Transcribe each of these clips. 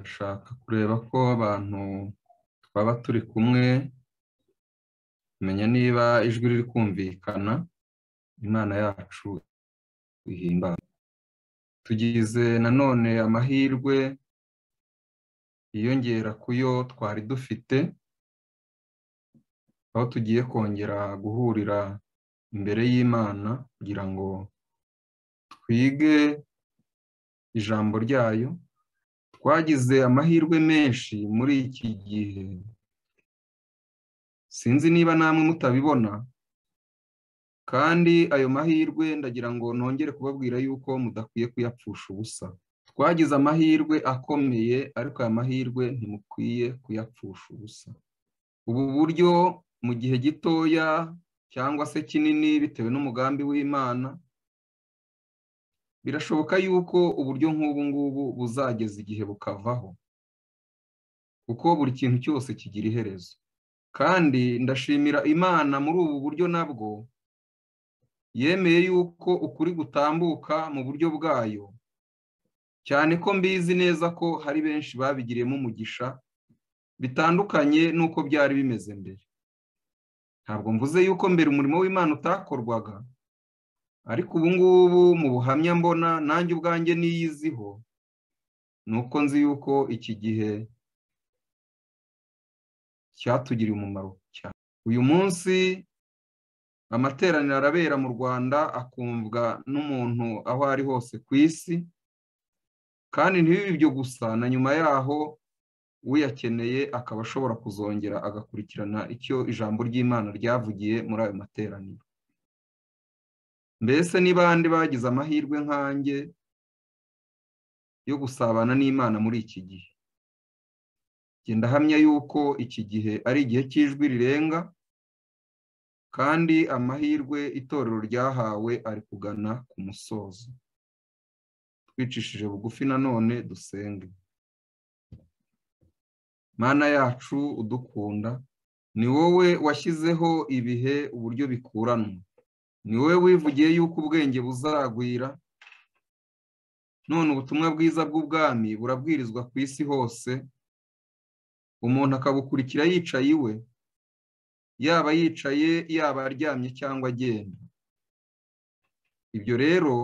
bashaka kureba ko abantu twaba turi kumwe kumenya niba ijwi riri kumvikana imana yacu ihimbaza tugize nanone amahirwe yiyongera ku yo twari dufite aho tugiye kongera guhurira imbere y'imana kugira ngo twige ijambo ryayo twagize amahirwe menshi muri iki gihe sinzi niba namwe mutabibona kandi ayo mahirwe ndagira ngo nongere kubabwira yuko mudakwiye kuyapfusha ubusa twagize amahirwe akomeye ariko aya mahirwe ntimukwiye kuyapfusha ubusa ubu buryo mu gihe gitoya cyangwa se kinini bitewe n'umugambi w'imana birashoboka yuko uburyo nk'ubu ngubu buzageza igihe bukavaho kuko buri kintu cyose kigira iherezo kandi ndashimira imana muri ubu buryo nabwo yemeye yuko ukuri gutambuka mu buryo bwayo cyane ko mbizi neza ko hari benshi babigiriyemo umugisha bitandukanye n'uko byari bimeze mbere ntabwo mvuze yuko mbere umurimo w'imana utakorwaga ariko ubu ngubu mu buhamya mbona nanjye ubwanjye niyiziho ni uko nzi yuko iki gihe cyatugiriye umumaro cyane uyu munsi amateraniro arabera mu rwanda akumvwa n'umuntu aho ari hose ku isi kandi ntibibe ibyo gusa na nyuma yaho uyakeneye akaba ashobora kuzongera agakurikirana icyo ijambo ry'imana ryavugiye muri ayo materaniro mbese ni bande bagize amahirwe nkanjye yo gusabana n'imana muri iki gihe genda hamya yuko iki gihe ari igihe cy'ijwi rirenga kandi amahirwe itorero ryahawe ari kugana ku musozo twicishije bugufi nanone dusenge mana yacu udukunda ni wowe washyizeho ibihe uburyo bikuranwa ni wowe wivugiye yuko ubwenge buzagwira none ubutumwa bwiza bw'ubwami burabwirizwa ku isi hose umuntu akabukurikira yicaye iwe yaba yicaye yaba aryamye cyangwa agenda ibyo rero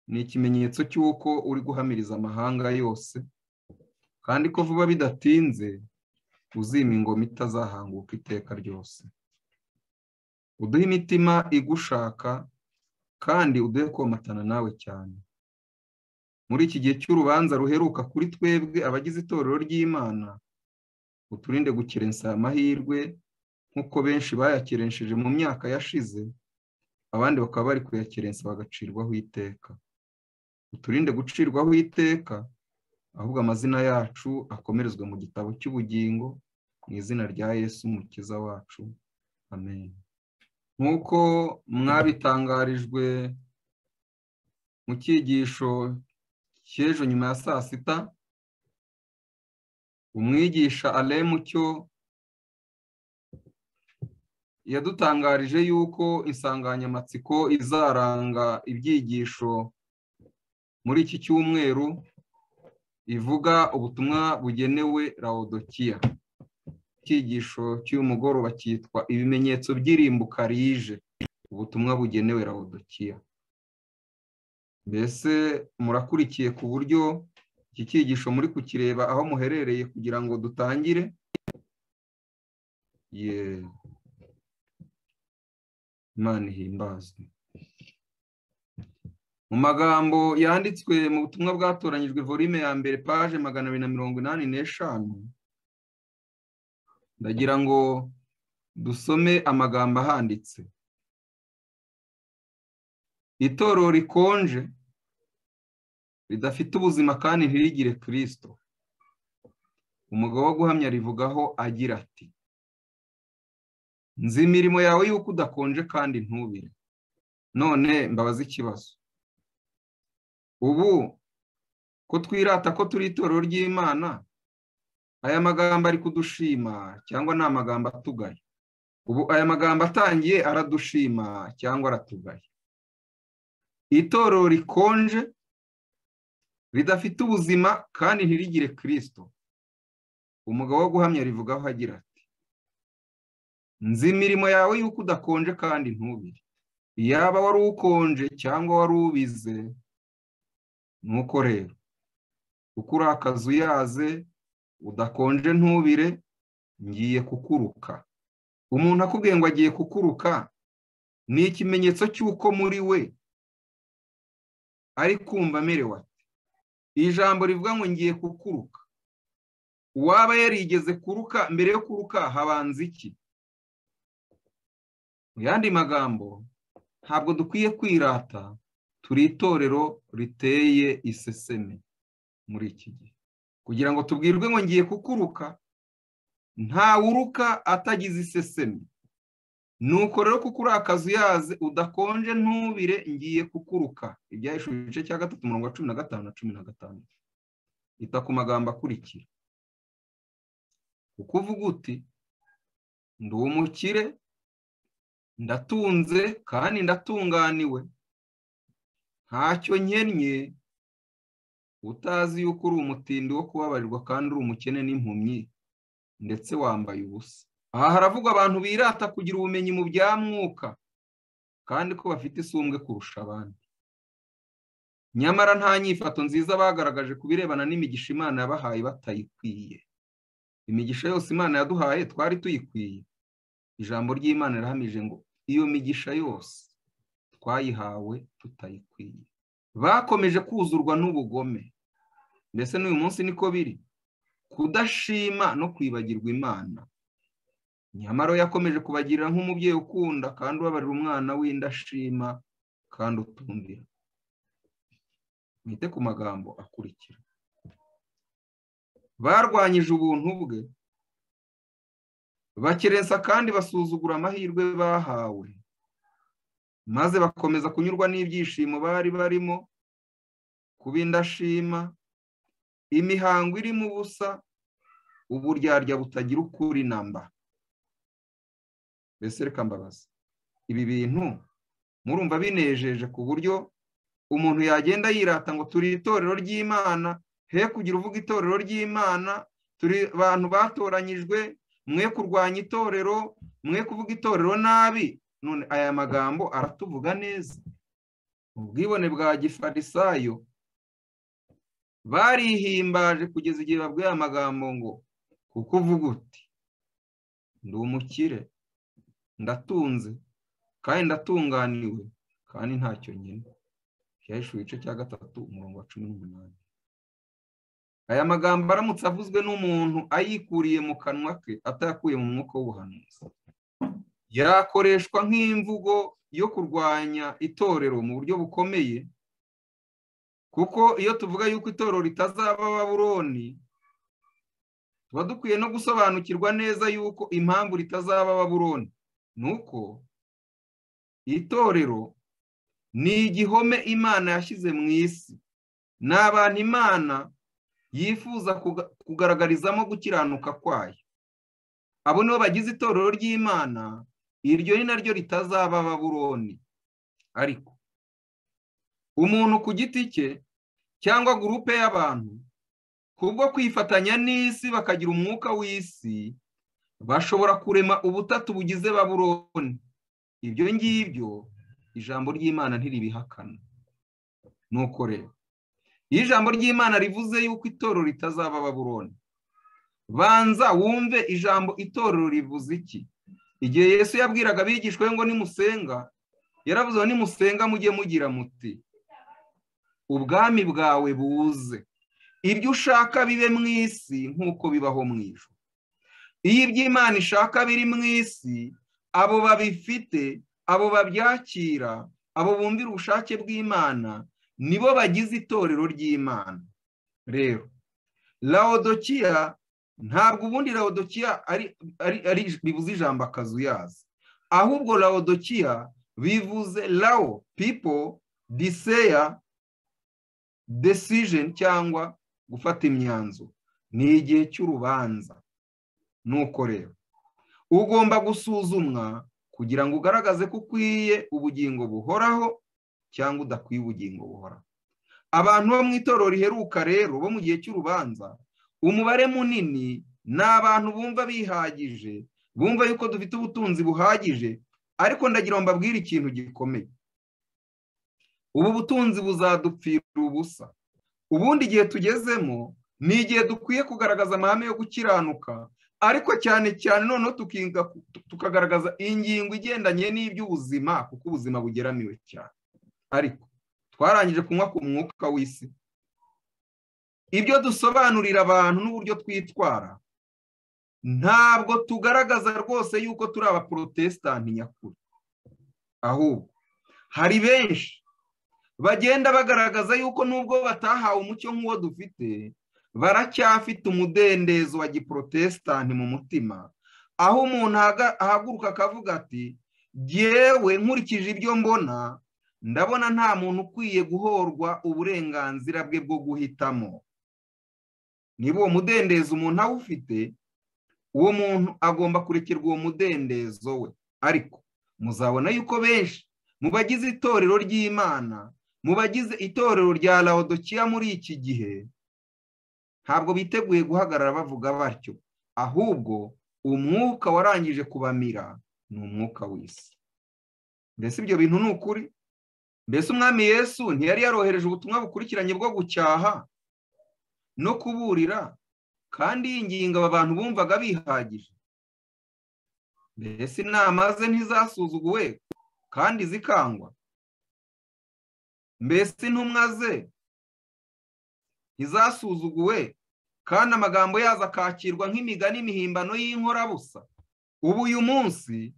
ni ikimenyetso cy'uko uri guhamiriza amahanga yose kandi ko vuba bidatinze uzima ingoma itazahanguka iteka ryose uduhe imitima igushaka kandi uduhe komatana nawe cyane muri iki gihe cy'urubanza ruheruka kuri twebwe abagize itorero ry'imana uturinde gukerensa aya mahirwe nk'uko benshi bayakeresheje mu myaka yashize abandi bakaba bari kuyakerensa bagacirwaho iteka uturinde gucirwaho iteka ahubwo amazina yacu akomerezwa mu gitabo cy'ubugingo mu izina rya yesu umukiza wacu amen nk'uko mwabitangarijwe mu cyigisho cy'ejo nyuma ya saa sita umwigisha mucyo yadutangarije yuko insanganyamatsiko izaranga ibyigisho muri iki cyumweru ivuga ubutumwa bugenewe rawudokiya icyigisho cy'uyu mugoroba cyitwa ibimenyetso by'irimbuka rije ubutumwa bugenewe rawudokiya mbese murakurikiye ku buryo iki cyigisho muri kukireba aho muherereye kugira ngo dutangire imana ihimbazwe mu magambo yanditswe mu butumwa bwatoranyijwe volume ya mbere paje magana abiri na mirongo inani n'eshanu ndagira ngo dusome amagambo ahanditse itorero rikonje ridafite ubuzima kandi ntirigire kirisito umugabo wo guhamya rivugaho agira ati nzi imirimo yawe y'uko udakonje kandi ntubire none mbabaza ikibazo ubu ko twirata ko turi itorero ry'imana aya magambo ari kudushima cyangwa ni amagambo atugaya ubu aya magambo atangiye aradushima cyangwa aratugaya itorero rikonje ridafite ubuzima kandi ntirigire kirisito umugabo wo guhamya rivugaho agira ati nzi imirimo yawe y'uko udakonje kandi ntubire yaba wari ukonje cyangwa wari ubize nuko rero uko urakaza uyaze udakonje ntubire ngiye kukuruka umuntu akubwiye ngo agiye kukuruka ni ikimenyetso cy'uko muri we ari kumva amerewe ati iri jambo rivuga ngo ngiye kukuruka uwaba yarigeze kuruka mbere yo kuruka habanza iki mu yandi magambo ntabwo dukwiye kwirata turi itorero riteye iseseme muri iki gihe kugira ngo tubwirwe ngo ngiye kukuruka ntawuruka atagize iseseme nuko rero kuko uri akazu yaze udakonje ntubire ngiye kukuruka ibyahishura igice cya gatatu mirongo cumi na gatanu na cumi na gatanu ita ku magambo akurikira kuko uvuga uti ndi umukire ndatunze kandi ndatunganiwe ntacyo nkennye utazi yuko uri umutindi wo kubabarirwa kandi uri umukene n'impumyi ndetse wambaye ubusa aha haravuga abantu birata kugira ubumenyi mu bya mwuka kandi ko bafite isumbwe kurusha abandi nyamara nta nyifato nziza bagaragaje ku birebana n'imigisha imana yabahaye batayikwiye imigisha yose imana yaduhaye twari tuyikwiye ijambo ry'imana rirahamije ngo iyo migisha yose twayihawe tutayikwiye bakomeje kuzurwa n'ubugome mbese n'uyu munsi niko biri kudashima no kwibagirwa imana nyamara yakomeje kubagirira nk'umubyeyi ukunda kandi ubabarira umwana w'indashima kandi utumvira mwite ku magambo akurikira barwanyije ubuntu bwe bakerensa kandi basuzugura amahirwe bahawe maze bakomeza kunyurwa n'ibyishimo bari barimo kuba indashima imihango irimo ubusa uburyarya butagira ukuri namba mbese reka mbabaza ibi bintu murumva binejeje ku buryo umuntu yagenda yirata ngo turi itorero ry'imana he kugira uvuga itorero ry'imana turi abantu batoranyijwe mwe kurwanya itorero mwe kuvuga itorero nabi none aya magambo aratuvuga neza ubwibone bwa gifarisayo barihimbaje kugeza igihe babwiye aya magambo ngo kuko uvuga uti ndi umukire ndatunze kandi ndatunganiwe kandi ntacyo nyine byahishuye igice cya gatatu umurongo wa cumi n'umunani aya magambo aramutse avuzwe n'umuntu ayikuriye mu kanwa ke atayakuye mu mwuka w'ubuhanuzi yakoreshwa nk'imvugo yo kurwanya itorero mu buryo bukomeye kuko iyo tuvuga yuko itorero ritazaba baburoni tuba dukwiye no gusobanukirwa neza yuko impamvu ritazaba baburoni nuko itorero ni igihome imana yashyize mu isi ni abantu imana yifuza kugaragarizamo gukiranuka kwayo abo nibo bagize itorero ry'imana iryo ni naryo ritazaba baburoni ariko umuntu ku giti cye cyangwa gurupe y'abantu kubwo kwifatanya n'isi bakagira umwuka w'isi bashobora kurema ubutatu bugize baburoni ibyo ngibyo ijambo ry'imana ntiribihakana nuko rero iyo ijambo ry'imana rivuze yuko itorero ritazaba baburoni banza wumve ijambo itorero rivuze iki igihe yesu yabwiraga abigishwa ngo nimusenga yaravuze ngo nimusenga mujye mugira muti ubwami bwawe buze ibyo ushaka bibe mu isi nk'uko bibaho mu ijoro iyo iby'imana ishaka biri mu isi abo babifite abo babyakira abo bumvira ubushake bw'imana nibo bagize itorero ry'imana rero lawodokiya ntabwo ubundi lawodokiya ari bivuze ijambo akazu yazo ahubwo lawodokiya bivuze lawo pipo diseya desijeni cyangwa gufata imyanzuro ni igihe cy'urubanza nuko rero ugomba gusuzumwa kugira ngo ugaragaze ko ukwiye ubugingo buhoraho cyangwa udakwiye ubugingo buhoraho abantu bo mu itorero riheruka rero bo mu gihe cy'urubanza umubare munini ni abantu bumva bihagije bumva yuko dufite ubutunzi buhagije ariko ndagira ngo mbabwire ikintu gikomeye ubu butunzi buzadupfira ubusa ubundi igihe tugezemo ni igihe dukwiye kugaragaza amahame yo gukiranuka ariko cyane cyane noneho tukagaragaza ingingo igendanye n'iby'ubuzima kuko ubuzima bugeramiwe cyane ariko twarangije kunywa ku mwuka w'isi ibyo dusobanurira abantu n'uburyo twitwara ntabwo tugaragaza rwose yuko turi abaporotesitanti nyakuri ahubwo hari benshi bagenda bagaragaza yuko nubwo batahawe umucyo nk'uwo dufite baracyafite umudendezo wa giporotesitanti mu mutima aho umuntu ahaguruka akavuga ati yewe nkurikije ibyo mbona ndabona nta muntu ukwiye guhorwa uburenganzira bwe bwo guhitamo niba uwo mudendezo umuntu awufite uwo muntu agomba kurekerwa uwo mudendezo we ariko muzabona yuko benshi mu bagize itorero ry'imana mu bagize itorero rya lawodokiya muri iki gihe ntabwo biteguye guhagarara bavuga batyo ahubwo umwuka warangije kubamira ni umwuka w'isi mbese ibyo bintu ni ukuri mbese umwami yesu ntiyari yarohereje ubutumwa bukurikiranye bwo gucyaha no kuburira kandi yinginga aba bantu bumvaga bihagije mbese inama ze ntizasuzuguwe kandi zikangwa mbese intumwa ze ntizasuzuguwe kandi amagambo yazo akakirwa nk'imigani imihimbano y'inkorabusa ubu uyu munsi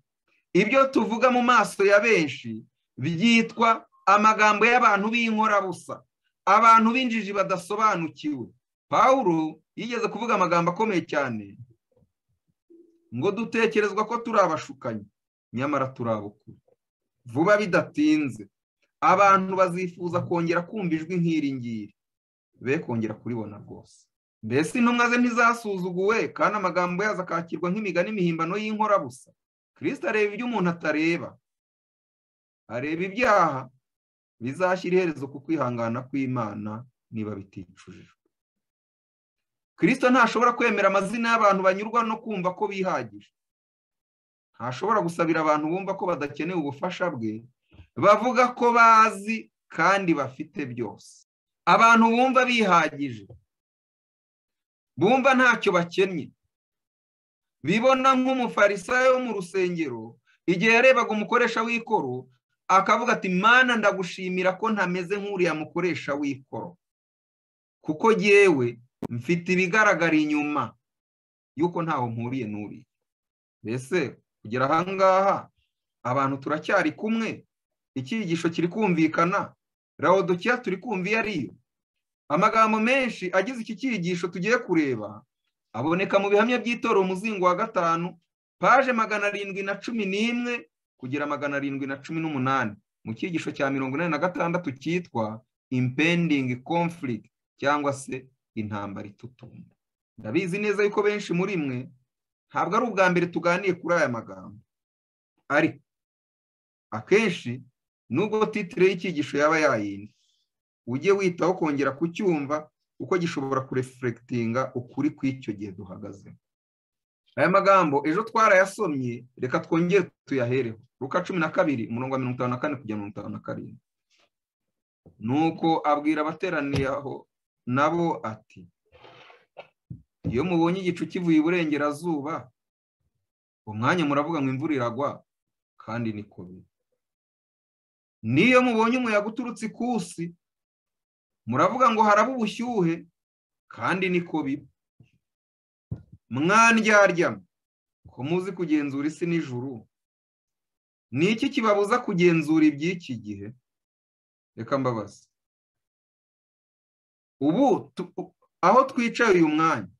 ibyo tuvuga mu maso ya benshi byitwa amagambo y'abantu b'inkorabusa abantu b'injiji badasobanukiwe pawulo yigeze kuvuga amagambo akomeye cyane ngo dutekerezwa ko turi abashukanyi nyamara turi abukuru vuba bidatinze abantu bazifuza kongera kumva ijwi nk'iri ngiri be kongera kuribona rwose mbese intumwa ze ntizasuzuguwe kandi amagambo yazo akakirwa nk'imigani imihimbano y'inkorabusa kirisita areba ibyo umuntu atareba areba ibyaha bizashyira iherezo ku kwihangana kw'imana niba biticujijwe kirisita ntashobora kwemera amazina y'abantu banyurwa no kumva ko bihagije ntashobora gusabira abantu bumva ko badakeneye ubufasha bwe bavuga ko bazi kandi bafite byose abantu bumva bihagije bumva ntacyo bakennye bibona nk'umufarisayo wo mu rusengero igihe yarebaga umukoresha w'ikoro akavuga ati mana ndagushimira ko ntameze nk'uriya mukoresha w'ikoro kuko yewe mfite ibigaragara inyuma y'uko ntaho mpuriye n'uriya mbese kugera ahangaha abantu turacyari kumwe icyigisho kiri kumvikana rawodokiya turi kumva iyo ari yo amagambo menshi agize iki cyigisho tugiye kureba aboneka mu bihamya by'itora umuzingo wa gatanu paje magana arindwi na cumi n'imwe kugera magana arindwi na cumi n'umunani mu cyigisho cya mirongo inani na gatandatu cyitwa impendingi conflict cyangwa se intambara itutumba ndabizi neza yuko benshi muri mwe ntabwo ari ubwa mbere tuganiye kuri aya magambo ariko akenshi nubwo titire y'icyigisho yaba yayindi ujye witaho kongera kucyumva kuko gishobora kurefurekitinga ukuri kw'icyo gihe duhagaze aya magambo ejo twarayasomye reka twongere tuyahereho ruka cumi na kabiri umurongo wa mirongo itanu na kane kugera mirongo itanu na karindwi nuko abwira abateraniye aho nabo ati iyo mubonye igicu kivuye iburengerazuba umwanya muravuga ngo imvura iragwa kandi ni biri niyo mubonye umuyaga uturutse ikusi muravuga ngo haraba ubushyuhe kandi niko biba mwandyarya ko muzi kugenzura isi n'ijuru ni iki kibabuza kugenzura iby'iki gihe reka mbabaza ubu aho twicaye uyu mwanya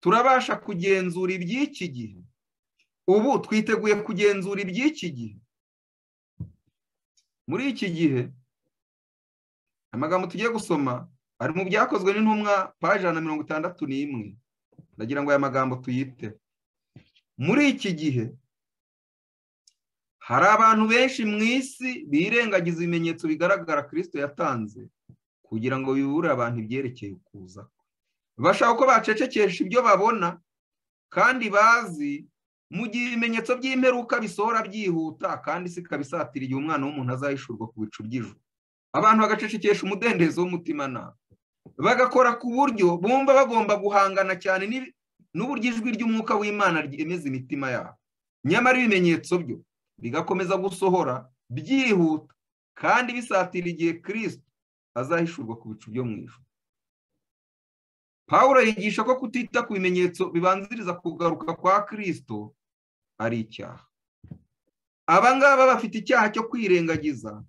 turabasha kugenzura iby'iki gihe ubu twiteguye kugenzura iby'iki gihe muri iki gihe amagambo tugiye gusoma ari mu byakozwe n'intumwa paje na mirongo itandatu n'imwe ndagira ngo aya magambo tuyite muri iki gihe hari abantu benshi mu isi birengagiza ibimenyetso bigaragara kirisito yatanze kugira ngo bibure abantu ibyerekeye ukuza kwe bashaka ko bacecekesha ibyo babona kandi bazi mu gihe ibimenyetso by'imperuka bisohora byihuta kandi si kabisatira igihe umwana w'umuntu azahishurwa ku bicu by'ijoro abantu bagacecekesha umudendezo w'umutimanama bagakora ku buryo bumva bagomba guhangana cyane n'uburyo ijwi ry'umwuka w'imana ryemeza imitima yabo nyamara ibimenyetso byo bigakomeza gusohora byihuta kandi bisatira igihe kirisito azahishurwa ku bicu byo mu ijoro Pawulo yigisha ko kutita ku bimenyetso bibanziriza kugaruka kwa kirisito ari icyaha abangaba bafite icyaha cyo kwirengagiza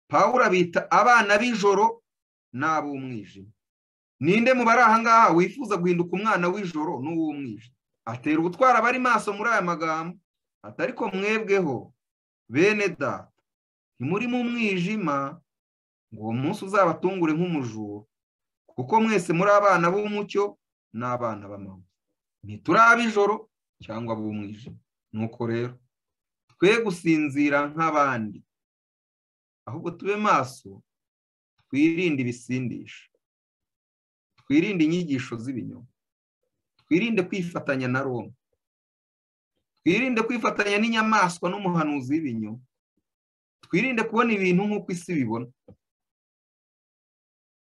Pawulo abita abana b'ijoro n'ab'umwijima ninde mu bari ahangaha wifuza guhinduka umwana w'ijoro n'uw'umwijima atera ubutwara abari maso muri aya magambo atari ko mwebweho bene data ntimuri mu mwijima ngo uwo munsi uzabatungure nk'umujura kuko mwese muri abana b'umucyo n'abana b'amahoro ntituri ab'ijoro cyangwa ab'umwijima nuko rero twe gusinzira nk'abandi ahubwo tube maso twirinde ibisindisha twirinde inyigisho z'ibinyoma twirinde kwifatanya na roma twirinde kwifatanya n'inyamaswa n'umuhanuzi w'ibinyoma twirinde kubona ibintu nk'uko isi bibona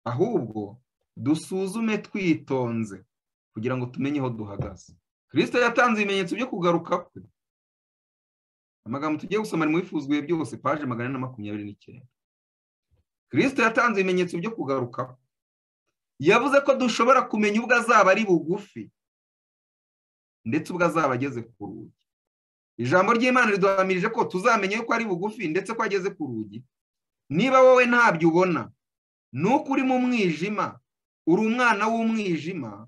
ahubwo dusuzume twitonze kugira ngo tumenye aho duhagaze kirisito yatanze ibimenyetso byo kugaruka kwe amagambo tugiye gusoma ari mu bifuzuye byose paje magana na makumyabiri n'icyenda kirisito yatanze ibimenyetso byo kugaruka kwe yavuze ko dushobora kumenya ubwo azaba ari bugufi ndetse ubwo azaba ageze ku rugi ijambo ry'imana riduhamirije ko tuzamenya yuko ari bugufi ndetse ko ageze ku rugi niba wowe ntabyo ubona nuko uri mu mwijima uri umwana w'umwijima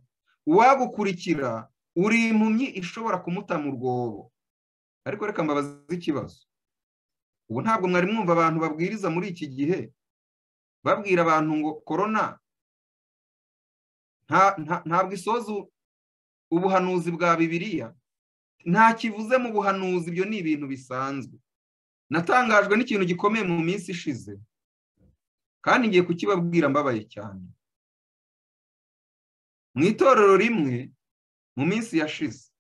uwagukurikira uri impumyi ishobora kumutama urwobo ariko reka mbabaze ikibazo ubu ntabwo mwari mwumva abantu babwiriza muri iki gihe babwira abantu ngo korona ntabwo isoza ubuhanuzi bwa bibiliya nta kivuze mu buhanuzi ibyo ni ibintu bisanzwe natangajwe n'ikintu gikomeye mu minsi ishize kandi ngiye kukibabwira mbabaye cyane mu itorero rimwe mu minsi yashize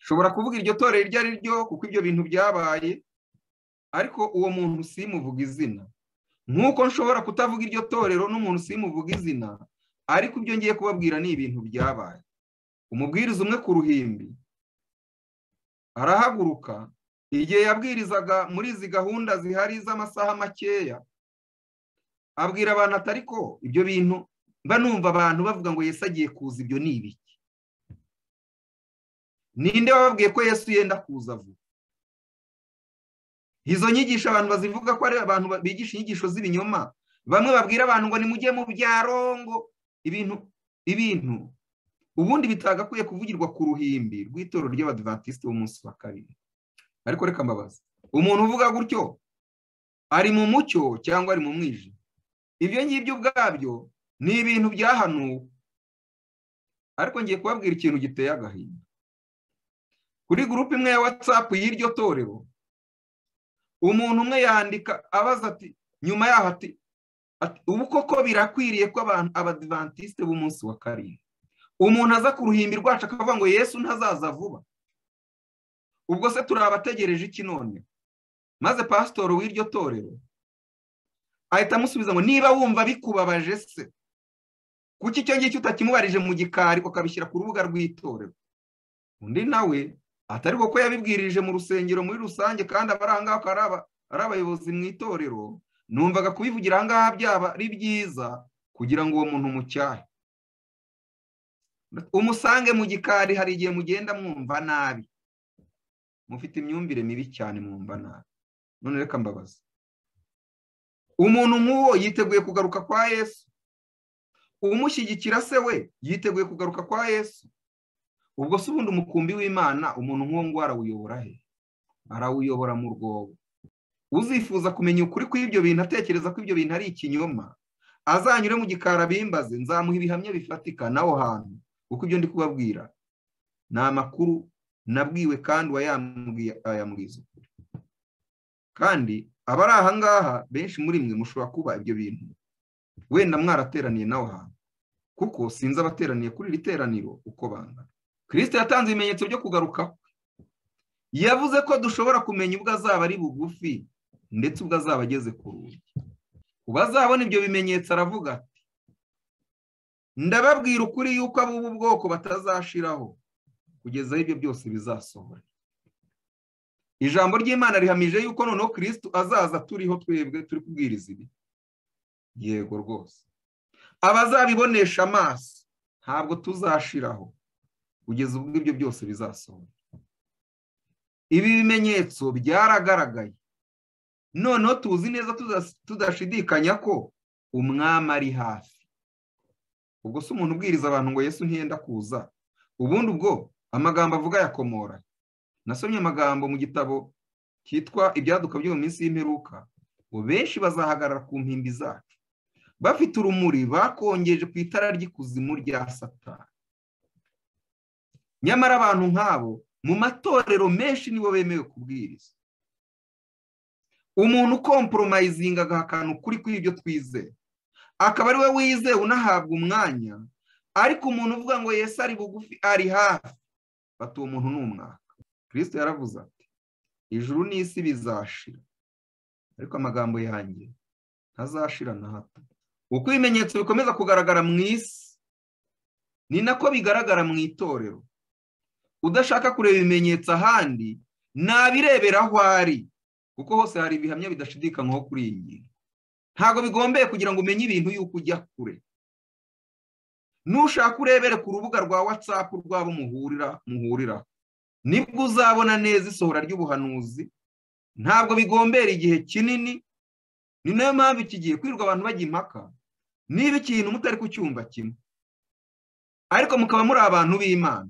nshobora kuvuga iryo torero iryo ari ryo kuko ibyo bintu byabaye ariko uwo muntu simuvuga izina nk'uko nshobora kutavuga iryo torero n'umuntu simuvuga izina ariko ibyo ngiye kubabwira ni ibintu byabaye umubwiriza umwe ku ruhimbi arahaguruka igihe yabwirizaga muri izi gahunda zihari z'amasaha makeya abwira abantu atari ko ibyo bintu mba numva abantu bavuga ngo Yesu agiye kuza ibyo ni ibiki ninde wababwiye ko Yesu yenda kuza vuba izo nyigisho abantu bazivuga ko ari abantu bigisha inyigisho z'ibinyoma bamwe babwira abantu ngo nimujye mu byarongo ibintu ibintu ubundi bitagakwiye kuvugirwa ku ruhimbi rw'itorero ry'abadivantisite b'umunsi wa kabiri ariko reka mbabaza umuntu uvuga gutyo ari mu mucyo cyangwa ari mu mwijima ibyo ngibyo ubwabyo ni ibintu byahanuwe ariko ngiye kubabwira ikintu giteye agahinda kuri gurupe imwe ya watsapu y'iryo torero umuntu umwe yandika abaza ati nyuma yaho ati ubu koko birakwiriye ko abantu abadivantisite b'umunsi wa karindwi umuntu aza ku ruhimbi rwacu akavuga ngo yesu ntazaza vuba ubwo se turi abategereje iki none maze pasitori w'iryo torero ahita amusubiza ngo niba wumva bikubabaje se kuko icyo ngicyo utakimubarije mu gikari ukabishyira ku rubuga rw'itorero undi nawe atari ko yabibwirije mu rusengero muri rusange kandi abari ahangaha akaba ari abayobozi mu itorero numvaga kubivugira ahangaha byaba ari byiza kugira ngo uwo muntu umucyahe umusange mu gikari hari igihe mugenda mwumva nabi mufite imyumvire mibi cyane mwumva nabi none reka mbabaza umuntu nk'uwo yiteguye kugaruka kwa yesu umushyigikira se we yiteguye kugaruka kwa yesu ubwo se ubundi umukumbi w'imana umuntu nk'uwo ngo arawuyobora he arawuyobora mu rwobo uzifuza kumenya ukuri kw'ibyo bintu atekereza ko ibyo bintu ari ikinyoma azanyure mu gikara bimbaze nzamuha ibihamya bifatika n'aho hantu kuko ibyo ndi kubabwira ni amakuru nabwiwe kandi wayambwiza ukuri kandi abari ahangaha benshi muri mwe mushobora kuba ibyo bintu wenda mwarateraniye nawe ahantu kuko sinzi abateraniye kuri iri teraniro uko bangana kirisite yatanze ibimenyetso byo kugaruka yavuze ko dushobora kumenya ubwo azaba ari bugufi ndetse ubwo azaba ageze ku rugi ku bazabona ibyo bimenyetso aravuga ati ndababwira ukuri yuko ab'ubu bwoko batazashiraho kugeza aho ibyo byose bizasohora ijambo ry'imana rihamije yuko noneho kirisitu azaza turiho twebwe turi kubwiriza ibi yego rwose abazabibonesha amaso ntabwo tuzashiraho kugeza ubwo ibyo byose bizasohora ibi bimenyetso byaragaragaye noneho tuzi neza tudashidikanya ko umwami ari hafi ubwo si umuntu ubwiriza abantu ngo yesu ntiyenda kuza ubundi ubwo amagambo avuga yakomora nasomye amagambo mu gitabo cyitwa ibyaduka byo mu minsi y'imperuka ngo benshi bazahagarara ku mpimbi zacu bafite urumuri bakongeje ku itara ry'ikuzimu rya satani nyamara abantu nk'abo mu matorero menshi nibo bemewe kubwiriza umuntu ukomporomayizinga agahakana ukuri kuri ibyo twizeye akaba ari we wizewe unahabwa umwanya ariko umuntu uvuga ngo Yesu ari bugufi ari hafi fata uwo muntu ni umwaka kirisito yaravuze ati ijuru n'isi bizashira ariko amagambo yanjye ntazashira na hato uko ibimenyetso bikomeza kugaragara mu isi ni nako bigaragara mu itorero udashaka kureba ibimenyetso ahandi nabirebera aho ari kuko hose hari ibihamya bidashidikanywaho kuri iyi ngingo ntabwo bigombeye kugira ngo umenye ibintu y'uko ujya kure nushaka urebere ku rubuga rwa watsapu rwabo muhurira muhurira nibwo uzabona neza isohora ry'ubuhanuzi ntabwo bigombera igihe kinini ni nayo mpamvu iki gihe kwirirwa abantu bajya impaka niba ikintu mutari ku cyumba kimwe ariko mukaba muri abantu b'imana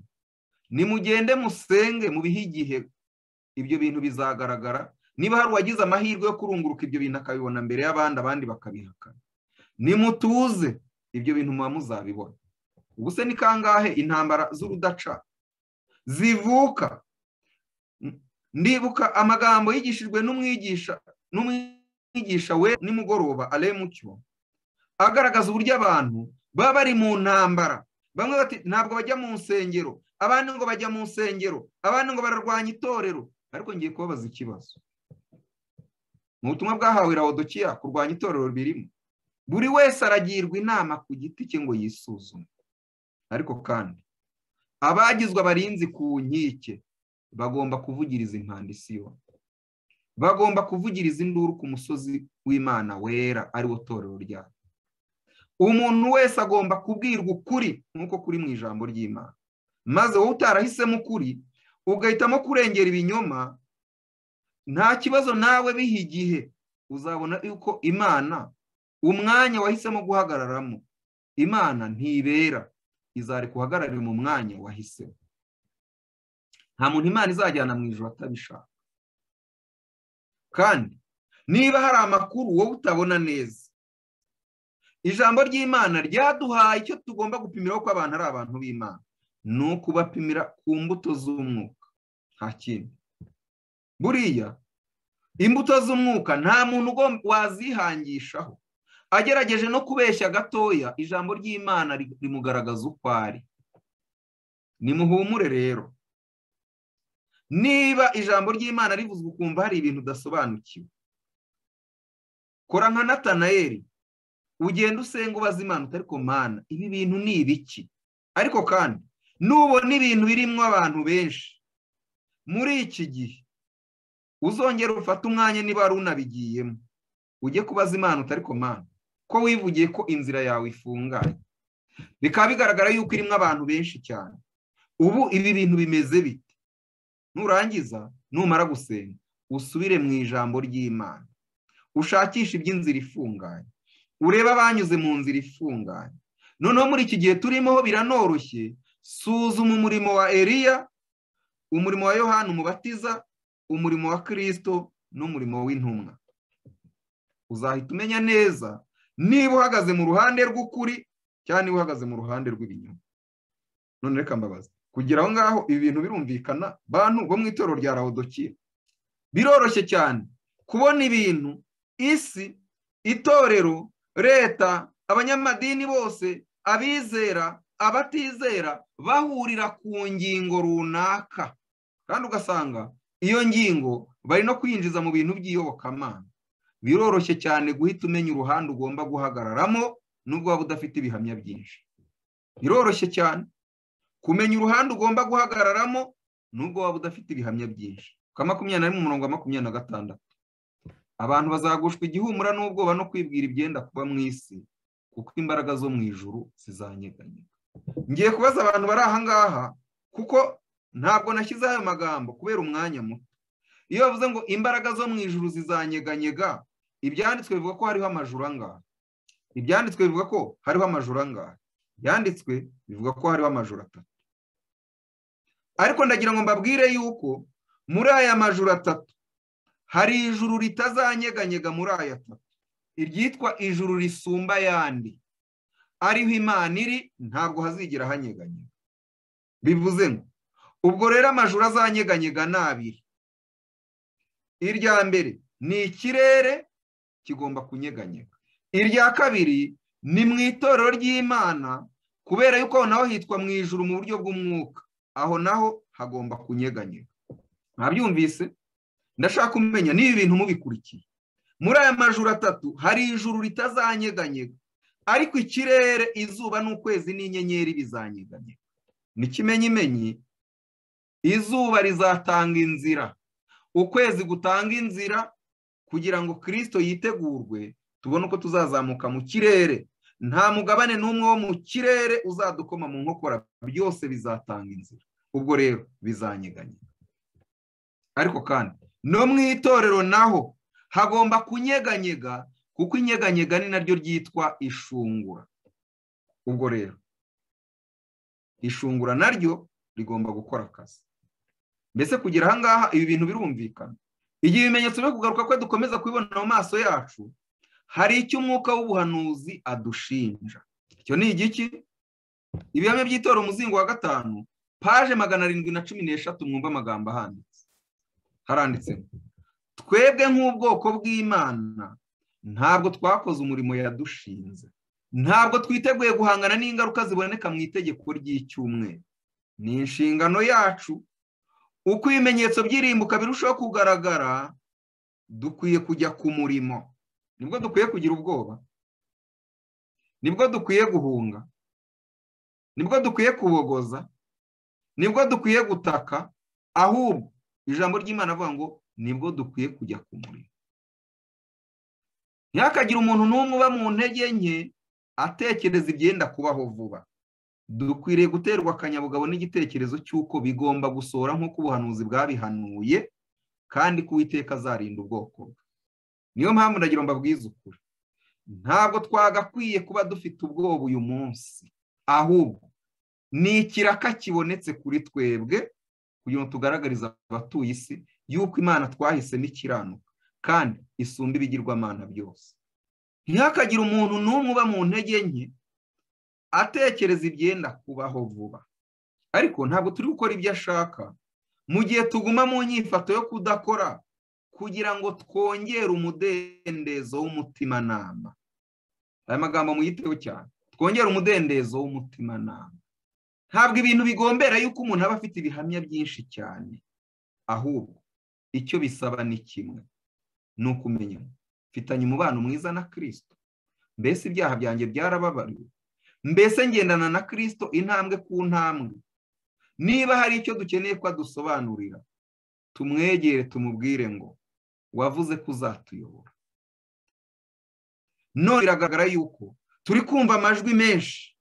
nimugende musenge mubihe igihe ibyo bintu bizagaragara niba hari uwagize amahirwe yo kurunguruka ibyo bintu akabibona mbere y'abandi abandi bakabihakana nimutuze ibyo bintu muba muzabibona ubu se ni kangahe intambara z'urudaca zivuka ndibuka amagambo yigishijwe n'umwigisha n'umwigisha we nimugoroba aremucyo agaragaza uburyo abantu baba bari mu ntambara bamwe bati ntabwo bajya mu nsengero abandi ngo bajya mu nsengero abandi ngo bararwanya itorero ariko ngiye kubabaza ikibazo mu butumwa bwahawe rawudokiya kurwanya itorero birimo buri wese aragirwa inama ku giti cye ngo yisuzume ariko kandi abagizwe abarinzi ku nkike bagomba kuvugiriza impanda isi yose bagomba kuvugiriza induru ku musozi w'imana wera ariwo torero ryabo umuntu wese agomba kubwirwa ukuri nk'uko kuri mu ijambo ry'imana maze wowe utarahisemo ukuri ugahitamo kurengera ibinyoma nta kibazo nawe biha igihe uzabona yuko imana umwanya wahisemo guhagararamo imana ntibera izareka uhagararira mu mwanya wahisemo nta muntu imana izajyana mu ijoro atabishaka kandi niba hari amakuru wowe utabona neza ijambo ry'imana ryaduhaye icyo tugomba gupimiraho ko abantu ari abantu b'imana ni ukubapimira ku mbuto z'umwuka nta kindi buriya imbuto z'umwuka nta muntu wazihangishaho agerageje no kubeshya gatoya ijambo ry'imana rimugaragaza uko ari nimuhumure rero niba ijambo ry'imana rivuzwe ukumva hari ibintu udasobanukiwe kora nka natanayeri ugenda usenga ubaza imana utari mana ibi bintu ni ibiki ariko kandi nubona ibintu birimo abantu benshi muri iki gihe uzongera ufate umwanya niba wari unabigiyemo ujye kubaza imana utari mana ko wivugiye ko inzira yawe ifunganye bikaba bigaragara yuko irimo abantu benshi cyane ubu ibi bintu bimeze bite nurangiza numara gusenga usubire mu ijambo ry'imana ushakishe iby'inzira ifunganye urebe abanyuze mu nzira ifunganye noneho muri iki gihe turimo biranoroshye suzuma umurimo wa eriya umurimo wa yohani umubatiza umurimo wa kirisito n'umurimo w'intumwa uzahita umenya neza niba uhagaze mu ruhande rw'ukuri cyangwa niba uhagaze mu ruhande rw'ibinyoma none reka mbabaza kugira aho ngaho ibi bintu birumvikana bantu bo mu itorero rya rawudokiye biroroshye cyane kubona ibintu isi itorero leta abanyamadini bose abizera abatizera bahurira ku ngingo runaka kandi ugasanga iyo ngingo bari no kwinjiza mu bintu by'iyobokamana biroroshye cyane guhita umenya uruhande ugomba guhagararamo nubwo waba udafite ibihamya byinshi biroroshye cyane kumenya uruhande ugomba guhagararamo nubwo waba udafite ibihamya byinshi ka makumyabiri na rimwe umurongo wa makumyabiri na gatandatu abantu bazagushwa igihumura n'ubwoba no kwibwira ibyenda kuba mu isi kuko imbaraga zo mu ijuru zizanyeganyega ngiye kubaza abantu bari aha ngaha kuko ntabwo nashyize ayo magambo kubera umwanya muto iyo bavuze ngo imbaraga zo mu ijuru zizanyeganyega ibyanditswe bivuga ko hariho amajuru angahe ibyanditswe bivuga ko hariho amajuru angahe ibyanditswe bivuga ko hariho amajuru atatu ariko ndagira ngo mbabwire yuko muri aya majuru atatu hari ijuru ritazanyeganyega muri aya atatu iryitwa ijuru risumba ayandi ariho imana iri ntabwo hazigira hanyeganyega bivuze ngo ubwo rero amajuru azanyeganyega ni abiri irya mbere ni ikirere kigomba kunyeganyega irya kabiri ni mu itorero ry'imana kubera yuko aho naho hitwa mu ijuru mu buryo bw'umwuka aho naho hagomba kunyeganyega ntabyumvise ndashaka kumenya n'ibi bintu mubikurikiye muri aya majuru atatu hari ijuru ritazanyeganyega ariko ikirere izuba n'ukwezi n'inyenyeri bizanyeganyega n'ikimenyimenyi izuba rizatanga inzira ukwezi gutanga inzira kugira ngo kirisito yitegurwe tubone uko tuzazamuka mu kirere nta mugabane n'umwe wo mu kirere uzadukoma mu nkokora byose bizatanga inzira ubwo rero bizanyeganyega ariko kandi no mu itorero naho hagomba kunyeganyega kuko inyeganyega ni naryo ryitwa ishungura ubwo rero ishungura naryo rigomba gukora akazi mbese kugira aha ngaha ibi bintu birumvikana igihe ibimenyetso byo kugaruka kwe dukomeza kubibona mu maso yacu hari icyo umwuka w'ubuhanuzi adushinja icyo ni igiki ibihamya by'itora umuzingo wa gatanu paje magana arindwi na cumi n'eshatu mwumva amagambo ahanditse haranditse twebwe nk'ubwoko bw'imana ntabwo twakoze umurimo yadushinze ntabwo twiteguye guhangana n'ingaruka ziboneka mu itegeko ry'icyumweru ni inshingano yacu uko ibimenyetso by'irimbuka birushaho kugaragara dukwiye kujya ku murimo nibwo dukwiye kugira ubwoba nibwo dukwiye guhunga nibwo dukwiye kubogoza nibwo dukwiye gutaka ahubwo ijambo ry'imana avuga ngo nibwo dukwiye kujya ku murimo ntihakagire umuntu n'umwe uba mu ntege nke atekereza ibyenda kubaho vuba dukwiriye guterwa akanyabugabo n'igitekerezo cy'uko bigomba gusohora nk'uko ubuhanuzi bwabihanuye kandi ko uwiteka azarinda ubwoko bwe niyo mpamvu ndagira ngo mbabwize ukuri ntabwo twagakwiye kuba dufite ubwoba uyu munsi ahubwo ni ikiraka kibonetse kuri twebwe kugira ngo tugaragarize abatuye isi y'uko imana twahisemo ikiranuka kandi isumba ibigirwamana byose ntihakagire umuntu n'umwe uba mu ntege nke atekereza ibyenda kubaho vuba ariko ntabwo turi gukora ibyo ashaka mu gihe tuguma mu nyifato yo kudakora kugira ngo twongere umudendezo w'umutimanama aya magambo muyiteho cyane twongere umudendezo w'umutimanama ntabwo ibintu bigombera yuko umuntu aba afite ibihamya byinshi cyane ahubwo icyo bisaba ni kimwe ni ukumenya mfitanye umubano mwiza na kirisito mbese ibyaha byanjye byarababariwe mbese ngendana na kirisito intambwe ku ntambwe niba hari icyo dukeneye ko adusobanurira tumwegere tumubwire ngo wavuze ko uzatuyobora none biragaragara yuko turi kumva amajwi menshi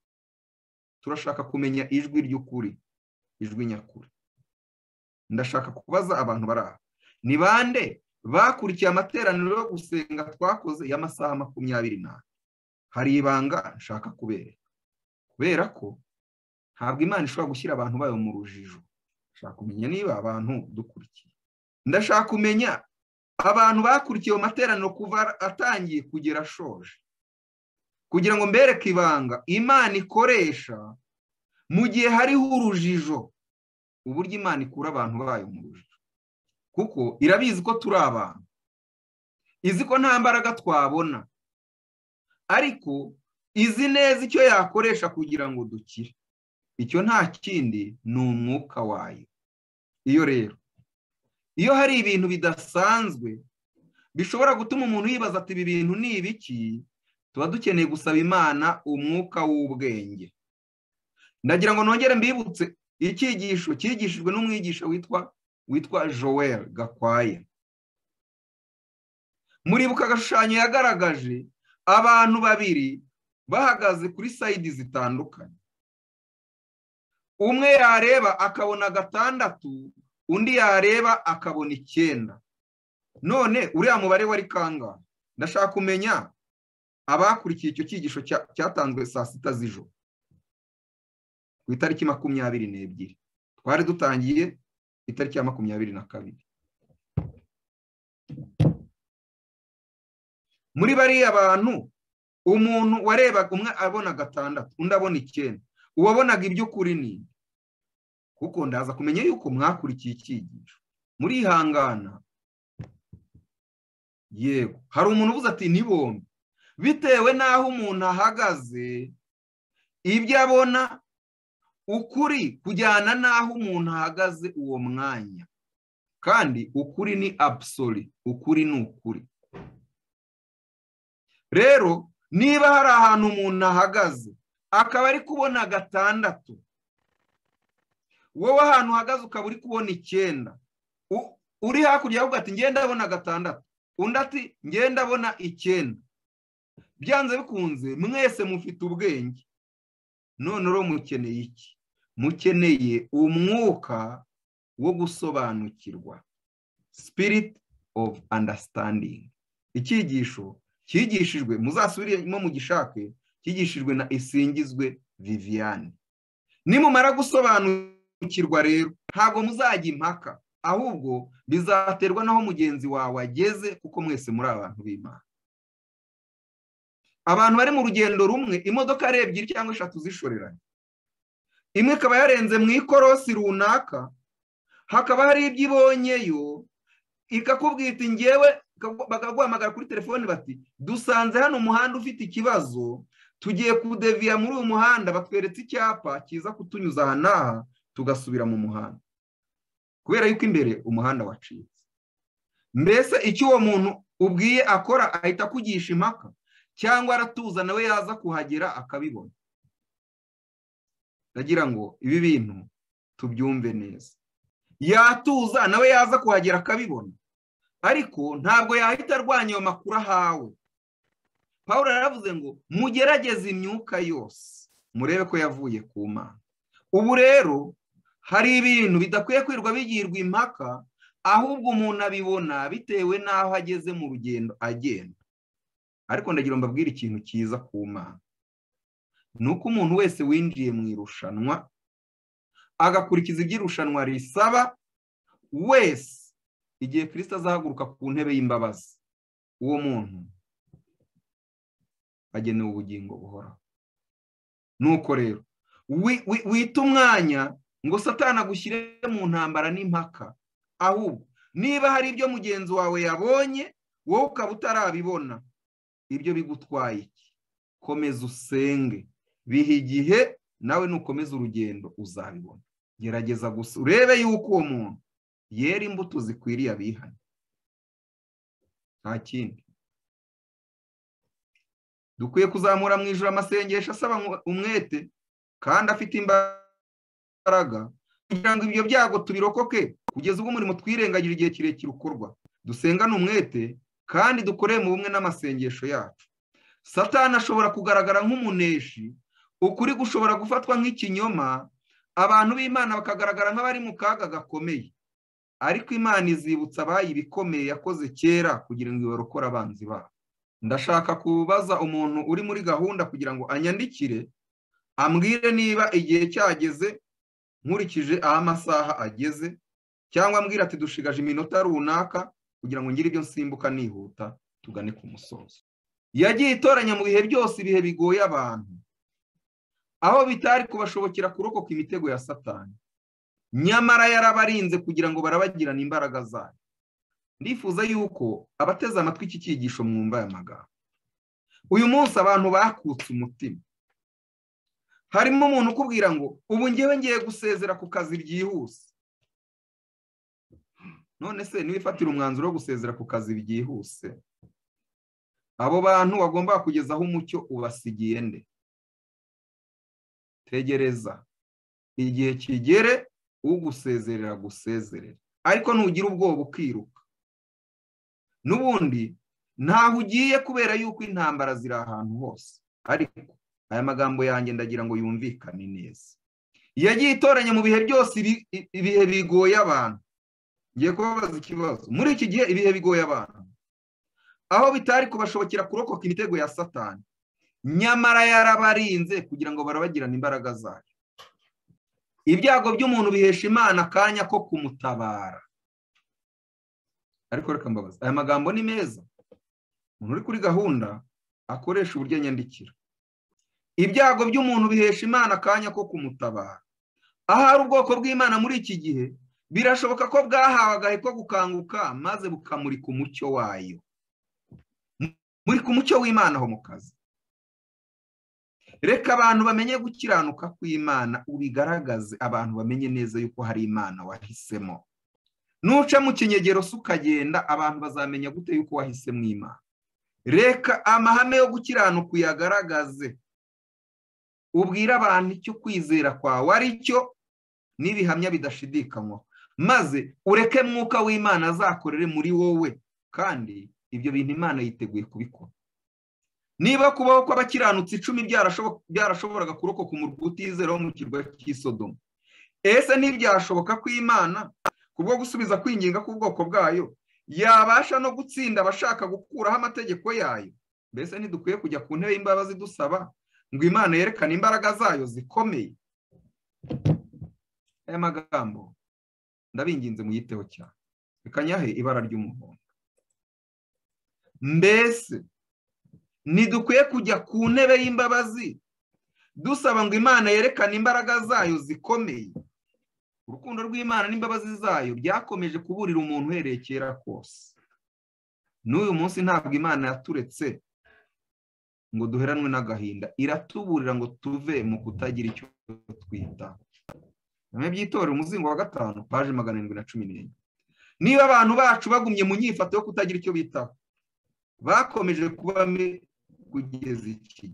turashaka kumenya ijwi ry'ukuri ijwi nyakuri ndashaka kubaza abantu bari aha ni bande bakurikiye amateraniro yo gusenga twakoze y'amasaha makumyabiri n'ane hari ibanga nshaka kubereka kubera ko ntabwo imana ishobora gushyira abantu bayo mu rujijo ndashaka kumenya niba abantu dukurikiye ndashaka kumenya abantu bakurikiye mu materaniro kuva atangiye kugera ashoje kugira ngo mbereke ibanga imana ikoresha mu gihe hariho urujijo uburyo imana ikura abantu bayo mu rujijo kuko irabizi ko turi abantu izi ko nta mbaraga twabona ariko izi neza icyo yakoresha kugira ngo dukire icyo nta kindi ni umwuka wayo iyo rero iyo hari ibintu bidasanzwe bishobora gutuma umuntu yibaza ati ibi bintu ni ibiki tuba dukeneye gusaba imana umwuka w'ubwenge ndagira ngo nongere mbibutse icyigisho cyigishijwe n'umwigisha witwa witwa joel gakwaya muribuka agashushanyo yagaragaje abantu babiri bahagaze kuri sayidi zitandukanye umwe yareba akabona gatandatu undi yareba akabona icyenda none uriya mubare wari kangahe ndashaka kumenya abakurikiye icyo cyigisho cyatanzwe saa sita z'ijoro ku itariki makumyabiri n'ebyiri twari dutangiye itariki ya makumyabiri na kabiri muri bariya bantu umuntu warebaga umwe abona gatandatu undi abona icyenda uwabonaga iby'ukuri ni kuko ndaza kumenya yuko mwakurikiye icyigisho murihangana yego hari umuntu uvuze ati ni bombi bitewe n'aho umuntu ahagaze ibyo abona ukuri kujyana n'aho umuntu ahagaze uwo mwanya kandi ukuri ni abusori ukuri ni ukuri rero niba hari ahantu umuntu ahagaze akaba ari kubona gatandatu wowe ahantu uhagaze ukaba uri kubona icyenda uri hakurya yavuga ati ngenda abona gatandatu undi ati ngenda abona icyenda byanze bikunze mwese mufite ubwenge none uro mukeneye iki mukeneye umwuka wo gusobanukirwa spirit of understanding icyigisho cyigishijwe muzasubiremo mugishake cyigishijwe na isingizwe viviane nimumara gusobanukirwa rero ntabwo muzajya impaka ahubwo bizaterwa n'aho mugenzi wawe ageze kuko mwese muri abantu b'imana abantu bari mu rugendo rumwe imodoka ari ebyiri cyangwa eshatu zishoreranye imwe ikaba yarenze mu ikorosi runaka hakaba hari ibyo ibonyeyo ikakubwira iti ngewe bakaguhamagara kuri telefoni bati dusanze hano umuhanda ufite ikibazo tugiye kudeviya muri uyu muhanda batweretse icyapa kiza kutunyuza aha n'aha tugasubira mu muhanda kubera yuko imbere umuhanda wacitse mbese icyo uwo muntu ubwiye akora ahita akugisha impaka cyangwa aratuza nawe yaza kuhagera akabibona ndagira ngo ibi bintu tubyumve neza yatuza nawe yaza kuhagera akabibona ariko ntabwo yahita arwanya ayo makuru ahawe paul yaravuze ngo mugerageze imyuka yose murebe ko yavuye ku mana ubu rero hari ibintu bidakwiye kwirirwa bigirwa impaka ahubwo umuntu abibona bitewe n'aho ageze mu rugendo agenda ariko ndagira ngo mbabwire ikintu cyiza ku mana ni uko umuntu wese winjiye mu irushanwa agakurikiza ibyo irushanwa risaba wese igihe kirisita azahaguruka ku ntebe y'imbabazi uwo muntu agenewe ubugingo buhoraho nuko rero wita umwanya ngo satana agushyire mu ntambara n'impaka ahubwo niba hari ibyo mugenzi wawe yabonye wowe ukaba utarabibona ibyo bigutwaye iki komeza usenge biha igihe nawe nukomeza urugendo uzabibona gerageza gusa urebe yuko uwo muntu yera imbuto zikwiriye abihane nta kindi dukwiye kuzamura mu ijoro amasengesho asaba umwete kandi afite imbaraga kugira ngo ibyo byago tubirokoke kugeza ubwo umurimo twirengagije igihe kirekire ukorwa dusengane umwete kandi dukoreye mu bumwe n'amasengesho yacu satana ashobora kugaragara nk'umuneshi ukuri gushobora gufatwa nk'ikinyoma abantu b'imana bakagaragara nk'abari mu kaga gakomeye ariko imana izibutsa abayi ibikomeye yakoze kera kugira ngo ibarokore abanzi babo ndashaka kubaza umuntu uri muri gahunda kugira ngo anyandikire ambwire niba igihe cyageze nkurikije aho amasaha ageze cyangwa ambwira ati dushigaje iminota runaka kugira ngo ngire ibyo nsimbuka nihuta tugane ku musozo yagiye itoranya mu bihe byose ibihe bigoye abantu aho bitari kubashobokera kurokoka imitego ya satani nyamara yarabarinze kugira ngo barabagirane imbaraga zayo ndifuza yuko abateze amatwi iki cyigisho mwumva aya magambo uyu munsi abantu bakutse umutima harimo umuntu ukubwira ngo ubu ngewe ngiye gusezera ku kazi byihuse none se ntibifatire umwanzuro wo gusezera ku kazi byihuse abo bantu wagomba kugezaho umucyo ubasigiye nde tegereza igihe kigere ugusezerera gusezerera ariko ntugira ubwoba ukiruka n'ubundi ntaho ugiye kubera yuko intambara ziri ahantu hose ariko aya magambo yanjye ndagira ngo yumvikane neza yagiye itoranya mu bihe byose ibihe bigoye abantu ngiye kubabaza ikibazo muri iki gihe ibihe bigoye abantu aho bitari kubashobokera kurokoka imitego ya satani nyamara yarabarinze kugira ngo barabagirane imbaraga zayo ibyago by'umuntu bihesha imana akanya ko kumutabara ariko reka mbabaza aya magambo ni meza umuntu uri kuri gahunda akoresha uburyo nyandikira ibyago by'umuntu bihesha imana akanya ko kumutabara ahari ubwoko bw'imana muri iki gihe birashoboka ko bwahawe agahe ko gukanguka maze bukamurika umucyo wayo murika umucyo w'imana aho mu kazi reka abantu bamenye gukiranuka kw'imana ubigaragaze abantu bamenye neza yuko hari imana wahisemo nuca mu kinyegero se ukagenda abantu bazamenya gute yuko wahisemo imana reka amahame yo gukiranuka uyagaragaze ubwira abantu icyo kwizera kwawe ari cyo n'ibihamya bidashidikanywa maze ureke mwuka w'imana azakorere muri wowe kandi ibyo bintu imana yiteguye kubikora niba kubaho kw'abakiranutsi icumi byarashoboraga kurokoka umurwa utizera wo mu kirwa cy'isodomo ese ntibyashoboka ko imana kubwo gusubiza kwinginga k'ubwoko bwayo yabasha no gutsinda abashaka gukuraho amategeko yayo mbese ntidukwiye kujya ku ntebe y'imbabazi dusaba ngo imana yerekane imbaraga zayo zikomeye aya magambo ndabinginze muyiteho cyane reka nyahe ibara ry'umuhondo mbese ntidukwiye kujya ku ntebe y'imbabazi dusaba ngo imana yerekane imbaraga zayo zikomeye urukundo rw'imana n'imbabazi zayo byakomeje kuburira umuntu uhereye kera kose n'uyu munsi ntabwo imana yaturetse ngo duheranwe n'agahinda iratuburira ngo tuve mu kutagira icyo twita bimwe by'itorero umuzingo wa gatanu paje magana arindwi na cumi n'enye niba abantu bacu bagumye mu nyifato yo kutagira icyo bitaho bakomeje kubame kugeza iki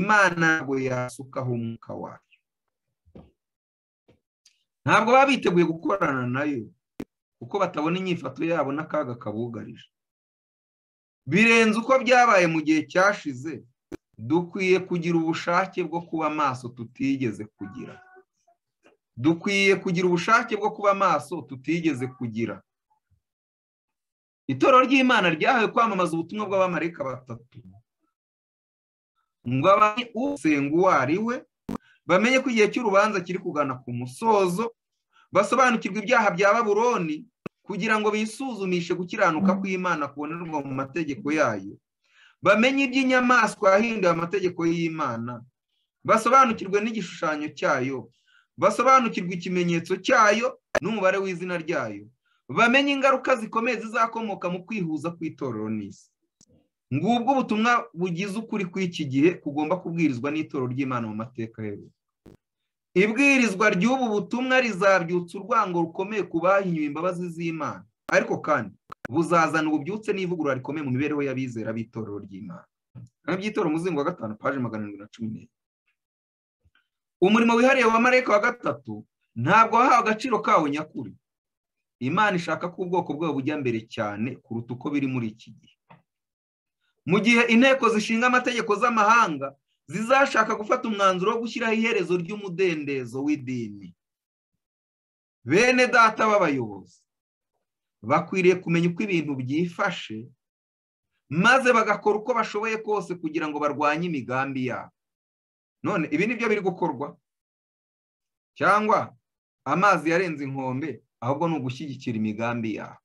imana ntabwo yasukaho umwuka wayo ntabwo baba biteguye gukorana nayo kuko batabona inyifato yabo n'akaga kabugarije birenze uko byabaye mu gihe cyashize dukwiye kugira ubushake bwo kuba maso tutigeze kugira dukwiye kugira ubushake bwo kuba maso tutigeze kugira itorero ry'imana ryahawe kwamamaza ubutumwa bw'abamarika batatu ngo abanye usenga uwo ari we bamenye ko igihe cy'urubanza kiri kugana ku musozo basobanukirwa ibyaha bya baburoni kugira ngo bisuzumishe gukiranuka kw'imana kubonerwa mu mategeko yayo bamenye iby'inyamaswa yahinduye amategeko y'imana basobanukirwe n'igishushanyo cyayo basobanukirwe ikimenyetso cyayo n'umubare w'izina ryayo bamenye ingaruka zikomeye zizakomoka mu kwihuza kw'itorero n'isi ngubwo ubutumwa bugize ukuri kw'iki gihe kugomba kubwirizwa n'itorero ry'imana mu mateka yewe ibwirizwa ry'ubu butumwa rizabyutsa urwango rukomeye ku bahinyuye imbabazi z'imana ariko kandi buzazana ububyutse n'ivugurura rikomeye mu mibereho y'abizera b'itorero ry'imana by'itorero umuzingo wa gatanu paje magana arindwi na cumi n'enye umurimo wihariye wa marayika wa gatatu ntabwo wahawe agaciro kawo nyakuri imana ishaka ko ubwoko bwabo bujya mbere cyane kuruta uko biri muri iki gihe mu gihe inteko zishinga amategeko z'amahanga zizashaka gufata umwanzuro wo gushyiraho iherezo ry'umudendezo w'idini bene data b'abayobozi bakwiriye kumenya uko ibintu byifashe maze bagakora uko bashoboye kose kugira ngo barwanye imigambi yabo none ibi ni byo biri gukorwa cyangwa amazi yarenze inkombe ahubwo ni ugushyigikira imigambi yawe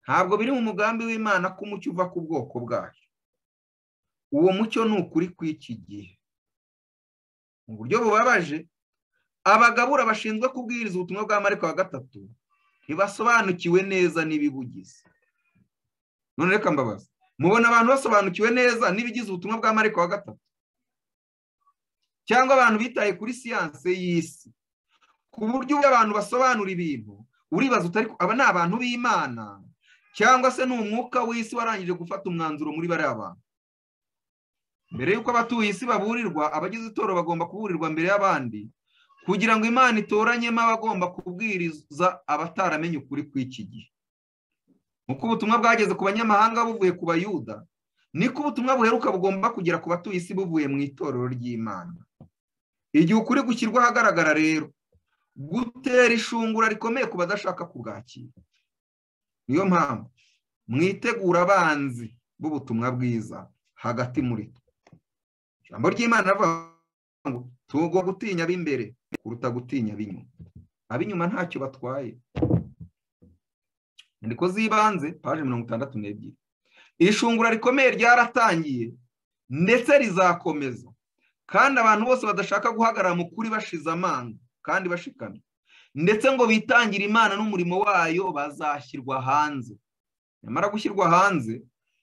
ntabwo biri mu mugambi w'imana ko umucyo uva ku bwoko bwayo uwo mucyo ni ukuri kw'iki gihe mu buryo bubabaje abagabura bashinzwe kubwiriza ubutumwa bwa mariko wa gatatu ntibasobanukiwe neza n'ibibugize none reka mbabaza mubona abantu basobanukiwe neza n'ibigize ubutumwa bwa mariko wa gatatu cyangwa abantu bitaye kuri siyanse y'isi ku buryo ubwo abantu basobanura ibintu uribaza utari aba ni abantu b'imana cyangwa se ni umwuka w'isi warangije gufata umwanzuro muri bariya bantu mbere y'uko abatuye isi baburirwa abagize itoro bagomba kuburirwa mbere y'abandi kugira ngo imana itoranyemo abagomba kubwiriza abataramenya ukuri kw'iki gihe nk'uko ubutumwa bwageze ku banyamahanga buvuye ku bayuda niko ubutumwa buheruka bugomba kugera ku batuye isi buvuye mu itorero ry'imana igihe ukuri gushyirwa ahagaragara rero gutera ishungura rikomeye ku badashaka kubwakira niyo mpamvu mwitegura abanzi b'ubutumwa bwiza hagati muri twe ijambo ry'imana rivuga ngo tugomba gutinya ab'imbere kuruta gutinya ab'inyuma ab'inyuma ntacyo batwaye inyandiko z'ibanze paje mirongo itandatu n'ebyiri ishungura rikomeye ryaratangiye ndetse rizakomeza kandi abantu bose badashaka guhagarara mu kuri bashize amanga kandi bashikamye ndetse ngo bitangire imana n'umurimo wayo bazashyirwa hanze nyamara gushyirwa hanze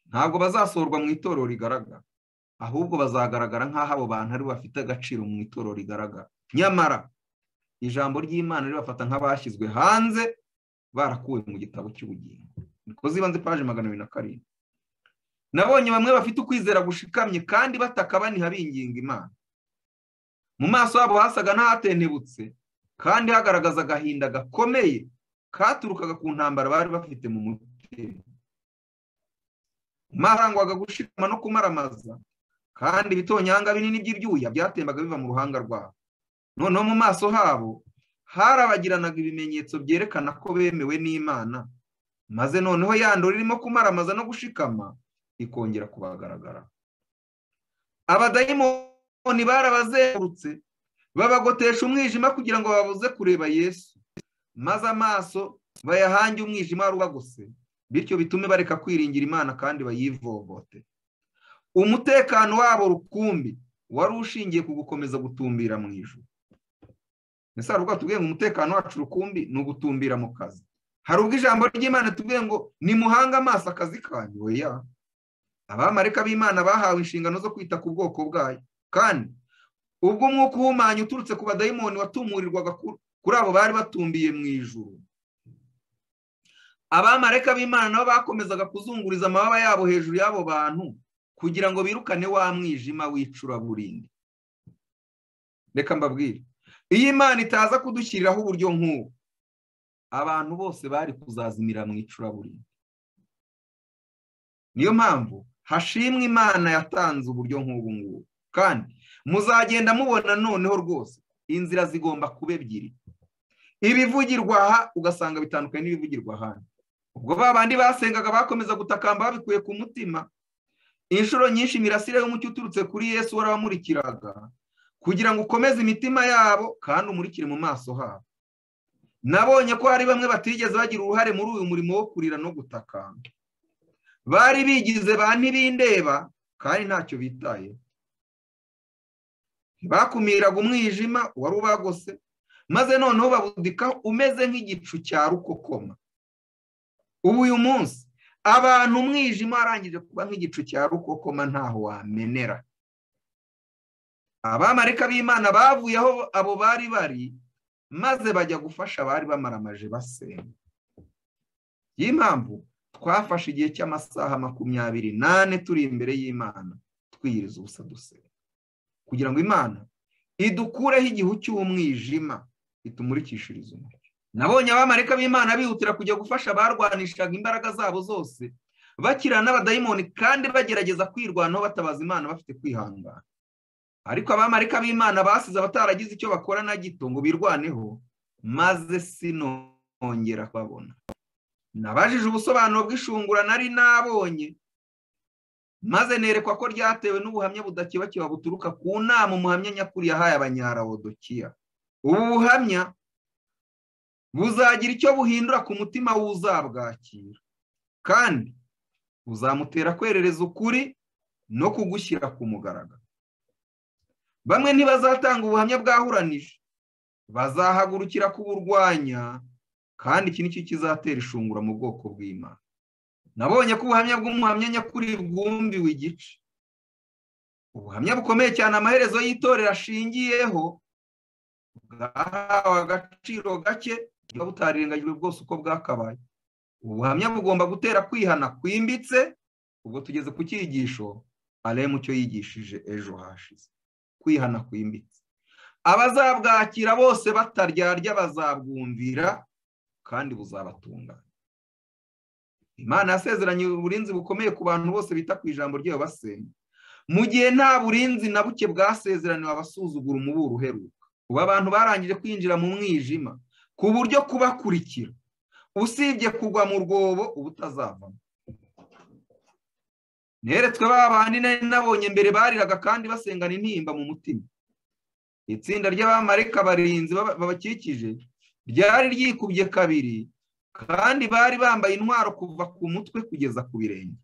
ntabwo bazasorwa mu itorero rigaragara ahubwo bazagaragara nk'aho abo bantu aribo bafite agaciro mu itorero rigaragara nyamara ijambo ry'imana ribafata nk'abashyizwe hanze barakuwe mu gitabo cy'ubugingo niko zibanze paje magana abiri na karindwi nabonye bamwe bafite ukwizera gushikamye kandi bataka baniha binginga imana mu maso habo hasaga n'ahatentebutse kandi hagaragaza agahinda gakomeye katurukaga ku ntambara bari bafite mu mutima marangwaga gushikama no kumaramaza kandi ibitonyanga binini by'ibyuya byatembaga biva mu ruhanga rwabo noneho mu maso habo harabagiranaga ibimenyetso byerekana ko bemewe n'imana maze noneho yandura irimo kumaramaza no gushikama ikongera kubagaragara abadayimoni barabazengurutse babagotesha umwijima kugira ngo babuze kureba yesu maze amaso bayahange umwijima wari ubagose bityo bitume bareka kwiringira imana kandi bayivovote umutekano wabo rukumbi wari ushingiye ku gukomeza gutumbira mu ijoro mbese hari ubwo tubwiye ngo umutekano wacu rukumbi ni ugutumbira mu kazi hari ubwo ijambo ry'imana tubwiye ngo nimuhange amaso akazi kanyu weya abamarika b'imana bahawe inshingano zo kwita ku bwoko bwayo kandi ubwo umwuka uhumanya uturutse ku badayimoni watumurirwaga kuri abo bari batumbiye mu ijoro abamarika b'imana nabo bakomezaga kuzunguriza amababa yabo hejuru y'abo bantu kugira ngo birukane wa mwijima w'icuraburindi reka mbabwire iyo imana itaza kudushyiriraho uburyo nk'ubu abantu bose bari kuzazimira mu icuraburindi niyo mpamvu hashimwa imana yatanze uburyo nk'ubu ngubu kandi muzagenda mubona noneho rwose inzira zigomba kuba ebyiri ibivugirwa aha ugasanga bitandukanye n'ibivugirwa ahandi ubwo ba bandi basengaga bakomeza gutakamba babikuye ku mutima inshuro nyinshi imirasire y'umucyo uturutse kuri yesu warabamurikiraga kugira ngo ukomeze imitima yabo kandi umurikire mu maso habo nabonye ko hari bamwe batigeze bagira uruhare muri uyu murimo wo kurira no gutakamba bari bigize ba ntibindeba kandi ntacyo bitaye bakumiraga umwijima wari ubagose maze noneho babudika umeze nk'igicu cya rukokoma ubu uyu munsi abantu umwijima warangije kuba nk'igicu cya rukokoma ntaho wamenera abamarika b'imana bavuye aho abo bari bari maze bajya gufasha abari bamaramaje basenga iyi mpamvu twafashe igihe cy'amasaha makumyabiri nane turi imbere y'imana twiyiriza ubusa dusenga kugira ngo imana idukureho igihu cy'umwijima itumurikishirize umucyo nabonye abamarika b'imana bihutira kujya gufasha abarwanishaga imbaraga zabo zose bakira n'abadayimoni kandi bagerageza kwirwanaho batabaza imana bafite kwihangana ariko abamarika b'imana basize abataragize icyo bakora na gito ngo birwaneho maze sinongera kubabona nabajije ubusobanuro bw'ishungura nari nabonye maze nerekwa ko ryatewe n'ubuhamya budakebakewa buturuka ku nama umuhamya nyakuri yahaye abanyarawodokiya ubu buhamya buzagira icyo buhindura ku mutima w'uzabwakira kandi buzamutera kwerereza ukuri no kugushyira ku mugaragaro bamwe ntibazatanga ubuhamya bwahuranije bazahagurukira kuburwanya kandi iki ni cyo kizatera ishungura mu bwoko bw'imana nabonye ko ubuhamya bw'umuhamya nyakuri bwumbiwe igice ubuhamya bukomeye cyane amaherezo y'itorero ashingiyeho bwahawe agaciro gake buba butarengagijwe bwose uko bwakabaye ubuhamya bugomba gutera kwihana kwimbitse ubwo tugeze ku cyigisho areba cyo yigishije ejo hashize kwihana kwimbitse abazabwakira bose bataryarya bazabwumvira kandi buzabatunganya imana yasezeranye uburinzi bukomeye ku bantu bose bita ku ijambo ryayo basenga mu gihe nta burinzi na buke bwasezeraniwe abasuzugura umuburo uheruka ubu abantu barangije kwinjira mu mwijima ku buryo kubakurikira usibye kugwa mu rwobo uba utazavamo neretswe bandi nari nabonye mbere bariraga kandi basengana intimba mu mutima itsinda ry'abamarika barinzi babakikije ryari ryikubye kabiri kandi bari bambaye intwaro kuva ku mutwe kugeza ku birenge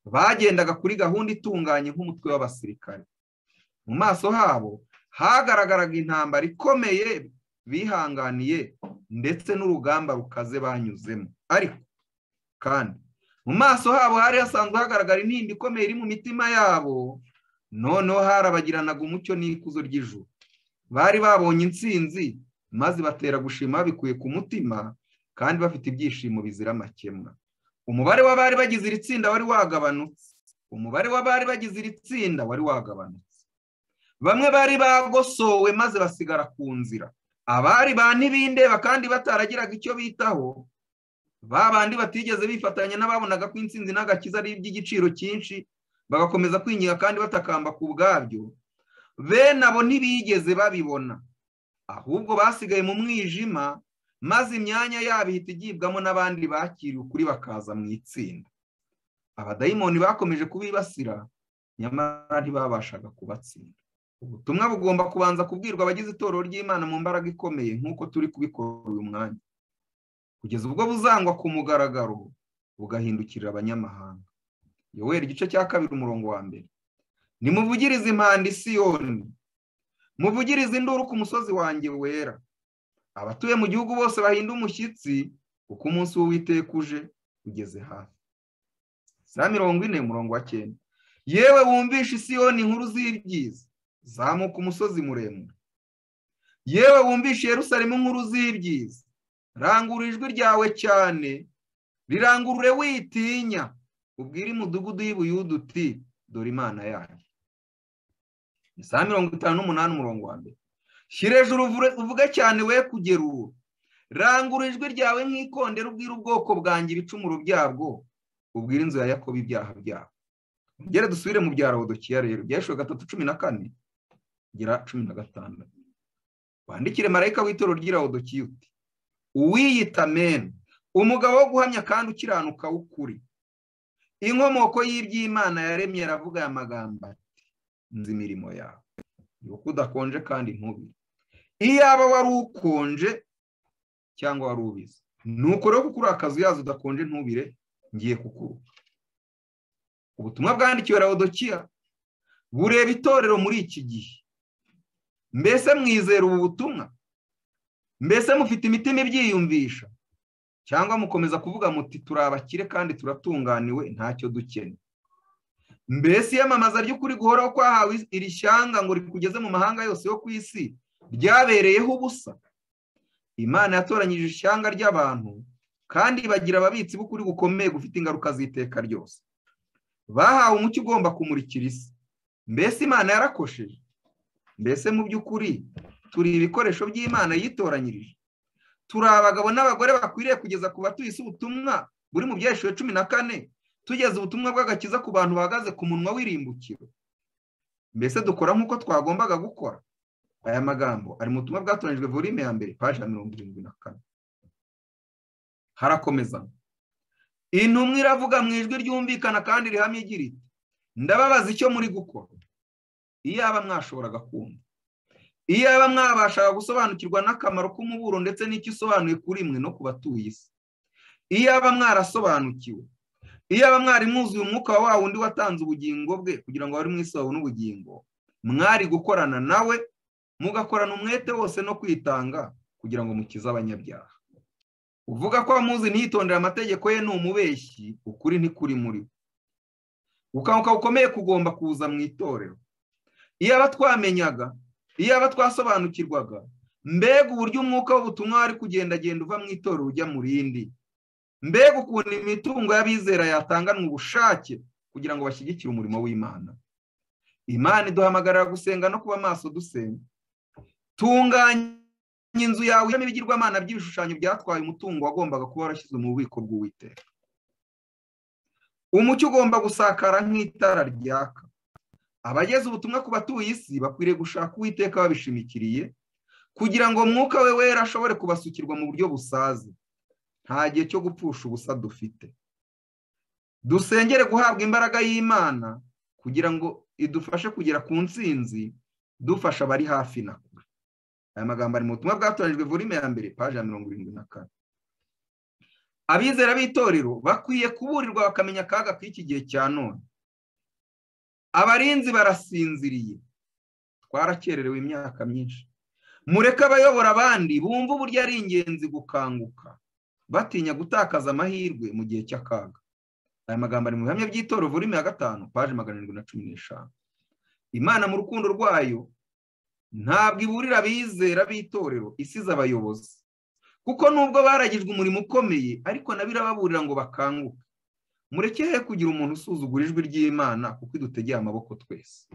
bagendaga kuri gahunda itunganye nk'umutwe w'abasirikare mu maso habo hagaragaraga intambara ikomeye bihanganiye ndetse n'urugamba rukaze banyuzemo ariko kandi mu maso habo hari hasanzwe hagaragara intimba ikomeye iri mu mitima yabo noneho harabagiranaga umucyo n'ikuzo ry'ijuru bari babonye intsinzi maze batera gushima babikuye ku mutima kandi bafite ibyishimo bizira amakemwa umubare w'abari bagize iri tsinda wari wagabanutse umubare w'abari bagize iri tsinda wari wagabanutse bamwe bari bagosowe maze basigara ku nzira abari ba ntibindeba kandi bataragiraga icyo bitaho babandi batigeze bifatanya n'ababonaga ko intsinzi n'agakiza ari iby'igiciro cyinshi bagakomeza kwinyiga kandi batakamba ku bwabyo bene abo ntibigeze babibona ahubwo basigaye mu mwijima maze imyanya yabo ihita igibwamo n'abandi bakiriwe ukuri bakaza mu itsinda abadayimoni bakomeje kubibasira nyamara ntibabashaga kubatsinda ubutumwa bugomba kubanza kubwirwa abagize itorero ry'imana mu mbaraga ikomeye nk'uko turi kubikora uyu mwanya kugeza ubwo buzangwa ku mugaragaro bugahindukirira abanyamahanga yoweri igice cya kabiri umurongo wa mbere nimuvugirize impanda isiyoni muvugirize induru ku musozi wanjye wera abatuye mu gihugu bose bahinda umushyitsi kuko umunsi w'uwiteka uje ugeze hafi za mirongo ine umurongo wa cyenda yewe wumvishe isiyoni inkuru z'ibyiza zamuka umusozi muremure yewe wumvishe Yerusalemu inkuru z'ibyiza rangura ijwi ryawe cyane rirangurure witinya ubwire umudugudu y'ibuyudu uti dore imana yayo ni saa mirongo itanu n'umunani umurongo wa mbere shyira hejuru uvuge cyane we kugera uwo rangura ijwi ryawe nk'ikondera ubwira ubwoko bwanjye ibicumuro byabwo ubwira inzu ya yakobo ibyaha byabo ngere dusubire mu bya rodokiya rero byashyizwe gatatu cumi na kane kugera cumi na gatandatu wandikire marayika w'itoro ry'irawodokiya uti uwiyita meni umugabo wo guhamya kandi ukiranuka w'ukuri inkomoko y'iby'imana yaremye aravuga aya magambo ati nzi imirimo yawe yuko udakonje kandi ntubi iyaba wari ukonje cyangwa wari ubizi nuko rero kuko uri akazu yazo udakonje ntubire ngiye kukuruka ubutumwa bwandikiwe rawodokiya bureba itorero muri iki gihe mbese mwizera ubu butumwa mbese mufite imitima ibyiyumvisha cyangwa mukomeza kuvuga muti turi abakire kandi turatunganiwe ntacyo dukene mbese iyamamaza ry'ukuri guhoraho kwahawe iri shyanga ngo rikugeze mu mahanga yose yo ku isi ryabereyeho ubusa imana yatoranyije ishyanga ry'abantu kandi bagira ababitsi b'ukuri gukomeye gufite ingaruka z'iteka ryose bahawe umucyo ugomba kumurikira isi mbese imana yarakosheje mbese mu by'ukuri turi ibikoresho by'imana yitoranyirije turi abagabo n'abagore bakwiriye kugeza ku batuye isi ubutumwa buri mu byeshuri cumi na kane tugeze ubutumwa bw'agakiza ku bantu bahagaze ku munwa w'irimbukiro mbese dukora nk'uko twagombaga gukora aya magambo ari mu butumwa bwatoranyijwe volime ya mbere paji ya mirongo irindwi na kane harakomeza intumwa iravuga mu ijwi ryumvikana kandi rihamye igira iti ndababaza icyo muri gukora iyaba mwashoboraga kumva iyaba mwabashaga gusobanukirwa n'akamaro k'umuburo ndetse n'icyo usobanuye kuri mwe no ku batuye isi iyaba mwarasobanukiwe iyaba mwari mwuzuye umwuka wa wundi watanze ubugingo bwe kugira ngo bari mu isi babone ubugingo mwari gukorana nawe mugakorana umwete wose no kwitanga kugira ngo mukize abanyabyaha uvuga ko amuzi ntiyitondere amategeko ye ni umubeshyi ukuri ntikuri muri we ukanguka gukomeye kugomba kuza mu itorero iyaba twamenyaga iyaba twasobanukirwaga mbega uburyo umwuka w'ubutumwa wari kugendagenda uva mu itorero ujya mu rindi mbega ukuntu imitungo y'abizera yatanganwa ubushake kugira ngo bashyigikire umurimo w'imana imana iduhamagarira gusenga no kuba amaso dusenga tunganya inzu yawe irimo ibigirwamana by'ibishushanyo byatwaye umutungo wagombaga kuba warashyizwe mu bubiko bw'uwiteka umucyo ugomba gusakara nk'itara ryaka abageze ubutumwa ku batuye isi bakwiriye gushaka uwiteka babishimikiriye kugira ngo mwuka we wera ashobore kubasukirwa mu buryo busaze nta gihe cyo gupfusha ubusa dufite dusengere guhabwa imbaraga y'imana kugira ngo idufashe kugera ku ntsinzi dufasha abari hafi na kure aya magambo ari mu butumwa bwatoranyijwe volume ya mbere paji ya mirongo irindwi na kane abizera b'itorero bakwiye kuburirwa bakamenya akaga k'iki gihe cya none abarinzi barasinziriye twarakererewe imyaka myinshi mureke abayobora abandi bumva uburyo ari ingenzi gukanguka batinya gutakaza amahirwe mu gihe cy'akaga aya magambo ari mu bihamya by'itorero volume ya gatanu paji magana arindwi na cumi n'eshanu imana mu rukundo rwayo ntabwo iburira abizera b'itorero isize abayobozi kuko nubwo baragijwe umurimo ukomeye ariko nabo irababurira ngo bakanguke murekehe kugira umuntu usuzugura ijwi ry'imana kuko idutegeye amaboko twese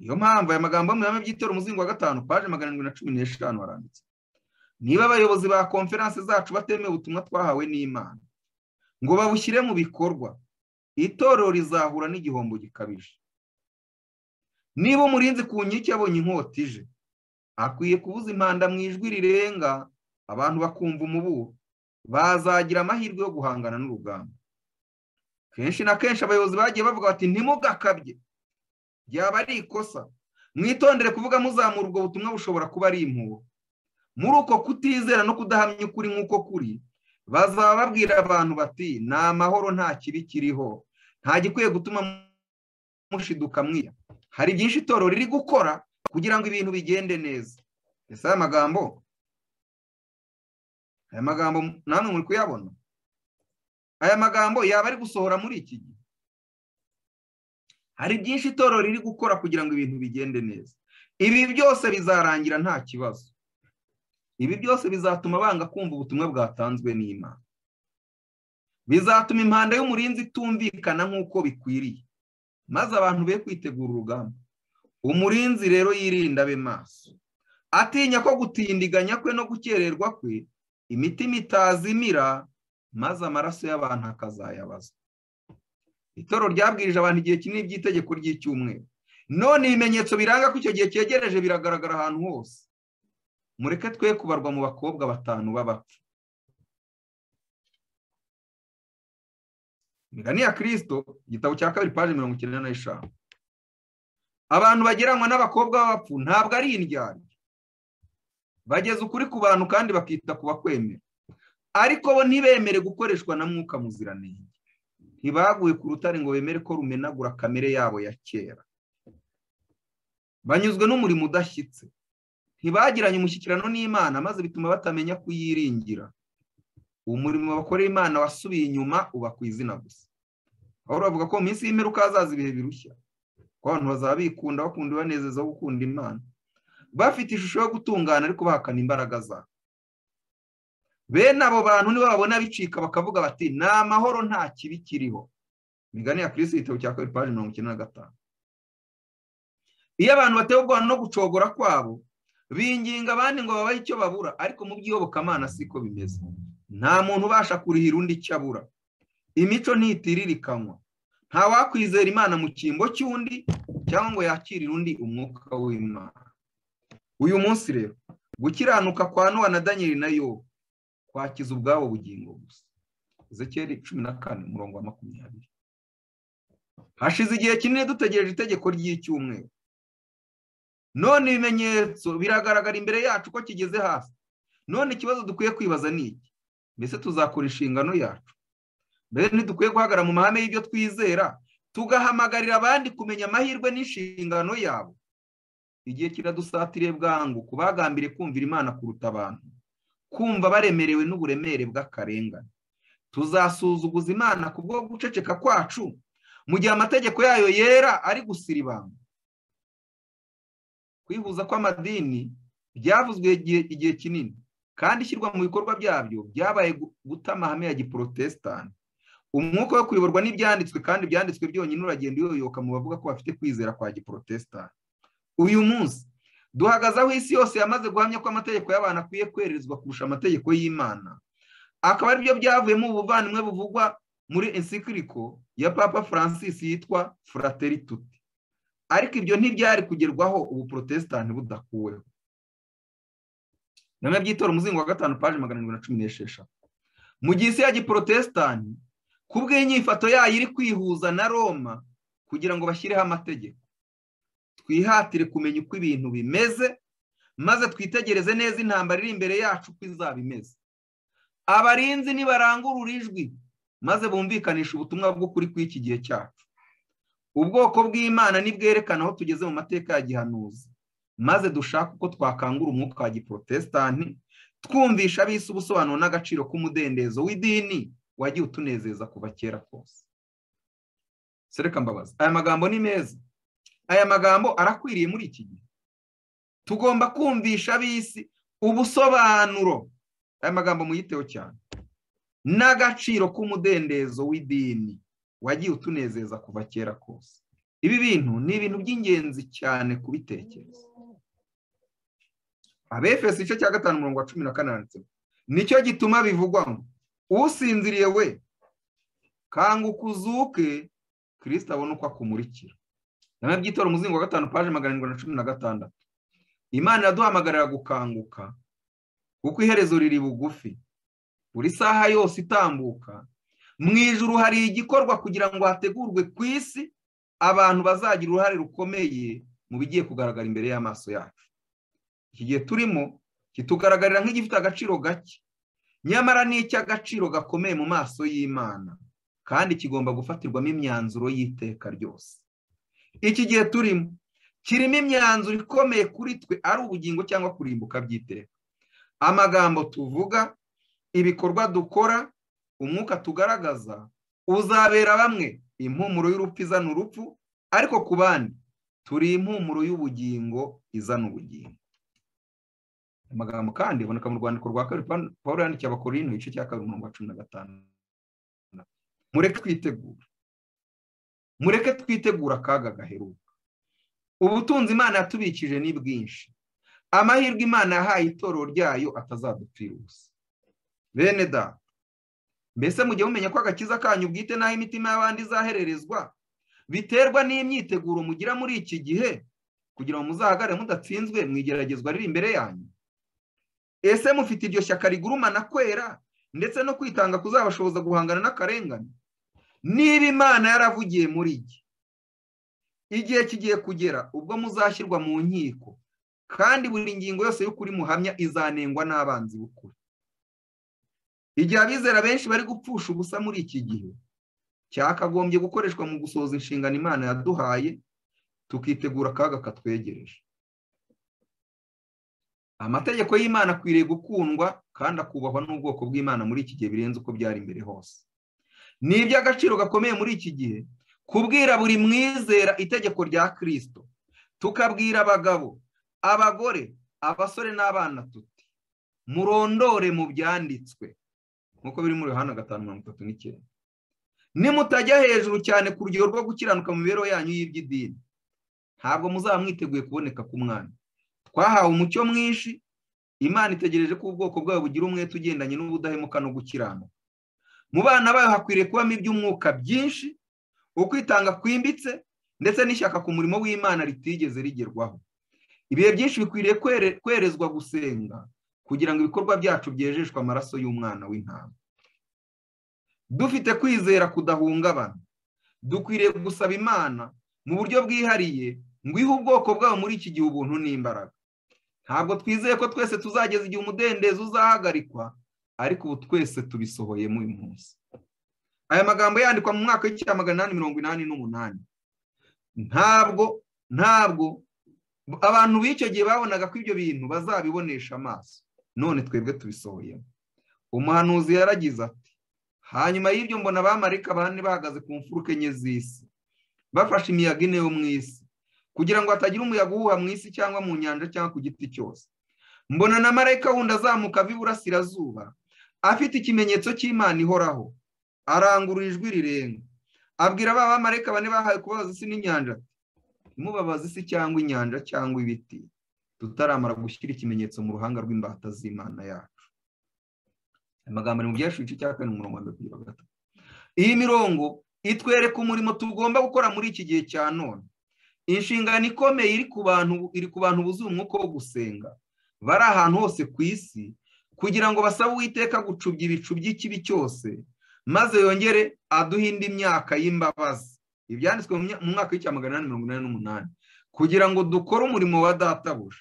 niyo mpamvu aya magambo mu bihame by'itorero umuzingo wa gatanu paje magana arindwi na cumi n'eshanu haranditse niba abayobozi ba konferanse zacu batemewe ubutumwa twahawe n'imana ngo babushyire mu bikorwa itorero rizahura n'igihombo gikabije niba umurinzi ku nkike yabonye inkota ije akwiye kubuza impanda mu ijwi rirenga abantu bakumva umuburo bazagira amahirwe yo guhangana n'urugamba kenshi na kenshi abayobozi bagiye bavuga bati ntimugakabye byaba ari ikosa mwitondere kuvuga muzamura ubwo butumwa bushobora kuba ari impuhwe muri uko kutizera no kudahamya ukuri nk'uko kuri bazaba babwira abantu bati ni amahoro nta kibi kiriho nta gikwiye gutuma mushiduka mwiya hari byinshi itorero riri gukora kugira ngo ibintu bigende neza ese aya magambo aya magambo namwe muri kuyabona aya magambo yaba ari gusohora muri iki gihe hari byinshi itorero riri gukora kugira ngo ibintu bigende neza ibi byose bizarangira nta kibazo ibi byose bizatuma banga kumva ubutumwa bwatanzwe n'imana bizatuma impanda y'umurinzi itumvikana nk'uko bikwiriye maze abantu be kwitegura urugamba umurinzi rero yirinda abe maso atinya ko gutindiganya kwe no gukererwa kwe imitima itazimira maze amaraso y'abantu akazayabaza itoro ryabwirije abantu igihe kinini by'itegeko ry'icyumweru none ibimenyetso biranga ko icyo gihe cyegereje biragaragara ahantu hose mureke twe kubarwa mu bakobwa batanu b'abapfu imigani ya kirisito igitabo cya kabiri paje mirongo icyenda n'eshanu abantu bageranwa n'abakobwa b'abapfu ntabwo ari indyarya bageza ukuri ku bantu kandi bakita ku bakwemera ariko bo ntibemere gukoreshwa na mwuka muziranenge ntibaguye ku rutare ngo bemere ko rumenagura kamere yabo ya kera banyuzwe n'umurimo udashyitse ntibagiranye umushyikirano n'imana maze bituma batamenya kuyiringira umurimo bakorera imana wasubiye inyuma uba ku izina gusa aho bavuga ko mu minsi y'imperuka hazaza ibihe birushya ko abantu bazaba bikunda bakunda ibanezeza wo gukunda imana bafite ishusho yo gutungana ariko bahakana imbaraga zabo bene abo bantu nibo babona bicika bakavuga bati ni amahoro nta kibi kiriho imigani ya kirisi igitabo cya kabiri paji mirongo icyenda na gatanu iyo abantu batewe ubwoba no gucogora kwabo binginga abandi ngo babahe icyo babura ariko mu by'iyobokamana siko bimeze nta muntu ubasha kurihira undi icyo abura imico ntitiririkanwa nta wakwizera imana mu cyimbo cy'undi cyangwa ngo yakirire undi umwuka w'imana uyu munsi rero gukiranuka kwa nowa na daniel na yo kwakiza ubwabo bugingo gusa zekeri cumi na kane umurongo wa makumyabiri hashize igihe kinini dutegereje itegeko ry'icyumweru none ibimenyetso biragaragara imbere yacu ko kigeze hasi none ikibazo dukwiye kwibaza ni iki mbese tuzakora inshingano yacu mbese ntidukwiye guhagarara mu mahame y'ibyo twizera tugahamagarira abandi kumenya amahirwe n'inshingano yabo igihe kiradusatiriye bwangu kubagambire kumvira imana kuruta abantu kumva baremerewe n'uburemere bw'akarengane tuzasuzuguza imana ku bwo guceceka kwacu mu gihe amategeko yayo yera ari gusiribanga kwihuza kw'amadini byavuzwe igihe kinini kandi ishyirwa mu bikorwa byabyo byabaye guta amahame ya giporotesitanti umwuka wo kuyoborwa n'ibyanditswe kandi ibyanditswe byonyine uragenda uyoyoka mu bavuga ko bafite kwizera kwa giporotesitanti uyu munsi duhagaze aho isi yose yamaze guhamya ko amategeko y'abantu akwiye kwerezwa kurusha amategeko y'imana akaba aribyo byavuyemo ubuvandimwe buvugwa muri ensikiriko ya papa francis yitwa furateri tuti ariko ibyo ntibyari kugerwaho ubu porotesitanti budakuweho bimwe by'itora umuzingo wa gatanu paji magana arindwi na cumi n'esheshatu mu gihe isi ya giporotesitanti kubw'inyifato yayo iri kwihuza na roma kugira ngo bashyireho amategeko twihatire kumenya uko ibintu bimeze maze twitegereze neza intambara iri imbere yacu uko izaba imeze abarinzi nibarangurura ijwi maze bumvikanisha ubutumwa bw'ukuri kw'iki gihe cyacu ubwoko bw'imana nibwerekana aho tugeze mu mateka ya gihanuzi maze dushaka uko twakangura umwuka wa giporotesitanti twumvisha abisi ubusobanuro n'agaciro k'umudendezo w'idini wagiye utunezeza kuva kera kose sereka mbabazi aya magambo ni meza aya magambo arakwiriye muri iki gihe tugomba kumvisha abisi ubusobanuro aya magambo muyiteho cyane n'agaciro k'umudendezo w'idini wagiye utunezeza kuva kera kose ibi bintu ni ibintu by'ingenzi cyane kubitekereza abefesi igice cya gatanu umurongo wa cumi na kane nicyo gituma bivugwa ngo usinziriye we kanguka uzuke kirisita abone uko akumurikira nyuma by'itora umuzingo wa gatanu paje magana arindwi na cumi na gatandatu imana iraduhamagarira gukanguka kuko iherezo riri bugufi buri saha yose itambuka mu ijuru hari igikorwa kugira ngo hategurwe ku isi abantu bazagira uruhare rukomeye mu bigiye kugaragara imbere y'amaso yacu iki gihe turimo kitugaragarira nk'igifite agaciro gake nyamara ni icy'agaciro gakomeye mu maso y'imana kandi kigomba gufatirwamo imyanzuro y'iteka ryose iki gihe turimo kirimo imyanzuro ikomeye kuri twe ari ubugingo cyangwa kurimbuka by'iteka amagambo tuvuga ibikorwa dukora umwuka tugaragaza uzabera bamwe impumuro y'urupfu izana urupfu ariko ku bandi turi impumuro y'ubugingo izana ubugingo amagambo kandi aboneka mu rwandiko rwa kabiri paul yandikiye abakorino igice cya kabiri umurongo wa cumi na gatanu mureke twitegura mureke twitegura akaga gaheruka ubutunzi imana yatubikije ni bwinshi amahirwe imana yahaye itorero ryayo atazadupfira ubusa bene da mbese mujye mumenya ko agakiza kanyu bwite n'aho imitima y'abandi izahererezwa biterwa n'imyiteguro mugira muri iki gihe kugira ngo muzahagarare mudatsinzwe mu igeragezwa riri imbere yanyu ese mufite iryo shyaka rigurumana kwera ndetse no kwitanga kuzabashoboza guhangana n'akarengane niba imana yaravugiye muri iki igihe kigiye kugera ubwo muzashyirwa mu nkiko kandi buri ngingo yose y'ukuri muhamya izanengwa n'abanzi b'ukuri igihe abizera benshi bari gupfusha ubusa muri iki gihe cyakagombye gukoreshwa mu gusohoza inshingano imana yaduhaye tukitegura akaga katwegereje amategeko y'imana akwiriye gukundwa kandi akubahwa n'ubwoko bw'imana muri iki gihe birenze uko byari imbere hose ni iby'agaciro gakomeye muri iki gihe kubwira buri mwizera itegeko rya kirisito tukabwira abagabo abagore abasore n'abana tuti murondore mu byanditswe nk'uko biri muri Yohana gatanu mirongo itatu n'icyenda nimutajya hejuru cyane ku rugero rwo gukiranuka mu mibereho yanyu y'iby'idini ntabwo muzaba mwiteguye kuboneka k'umwana twahawe umucyo mwinshi imana itegereje ko ubwoko bwayo bugira umwete ugendanye n'ubudahemuka no gukiranuka mu bana bayo hakwiriye kubamo iby'umwuka byinshi ukwitanga kwimbitse ndetse n'ishyaka ku murimo w'imana ritigeze rigerwaho ibihe byinshi bikwiriye kwerezwa gusenga kugira ngo ibikorwa byacu byejeshwe amaraso y'umwana w'intama dufite kwizera kudahungabana dukwiriye gusaba imana mu buryo bwihariye ngo ihe ubwoko bwabo muri iki gihe ubuntu n'imbaraga ntabwo twizeye ko twese tuzageza igihe umudendezo uzahagarikwa ariko ubu twese tubisohoyemo uyu munsi aya magambo yandikwa mu mwaka w'icya magana inani mirongo inani n'umunani ntabwo ntabwo abantu b'icyo gihe babonaga ko ibyo bintu bazabibonesha amaso none twebwe tubisohoyemo umuhanuzi yaragize ati hanyuma y'ibyo mbona abamarika bane bahagaze ku mfuruka enye z'isi bafashe imiyaga ine yo mu isi kugira ngo hatagira umuyaga uhuha mu isi cyangwa mu nyanja cyangwa ku giti cyose mbona na marayika wundi azamuka ava iburasirazuba afite ikimenyetso cy'imana ihoraho arangurura ijwi rirenga abwira ba bamarayika bane bahawe kubabaza isi n'inyanja ntimubabaze isi cyangwa inyanja cyangwa ibiti tutaramara gushyira ikimenyetso mu ruhanga rw'imbata z'imana yacu amagambo ari mu byinshi igice cya kane umurongo wa mbere kugera gatatu iyi mirongo itwereka umurimo tugomba gukora muri iki gihe cya none inshingano ikomeye iri ku bantu iri ku bantu buzuye umwuka wo gusenga bari ahantu hose ku isi kugira ngo basabe uwiteka gucubya ibicu by'ikibi cyose maze yongere aduhe indi myaka y'imbabazi ibyanditswe mu mwaka w'icya magana inani mirongo inani n'umunani kugira ngo dukore umurimo wa databuja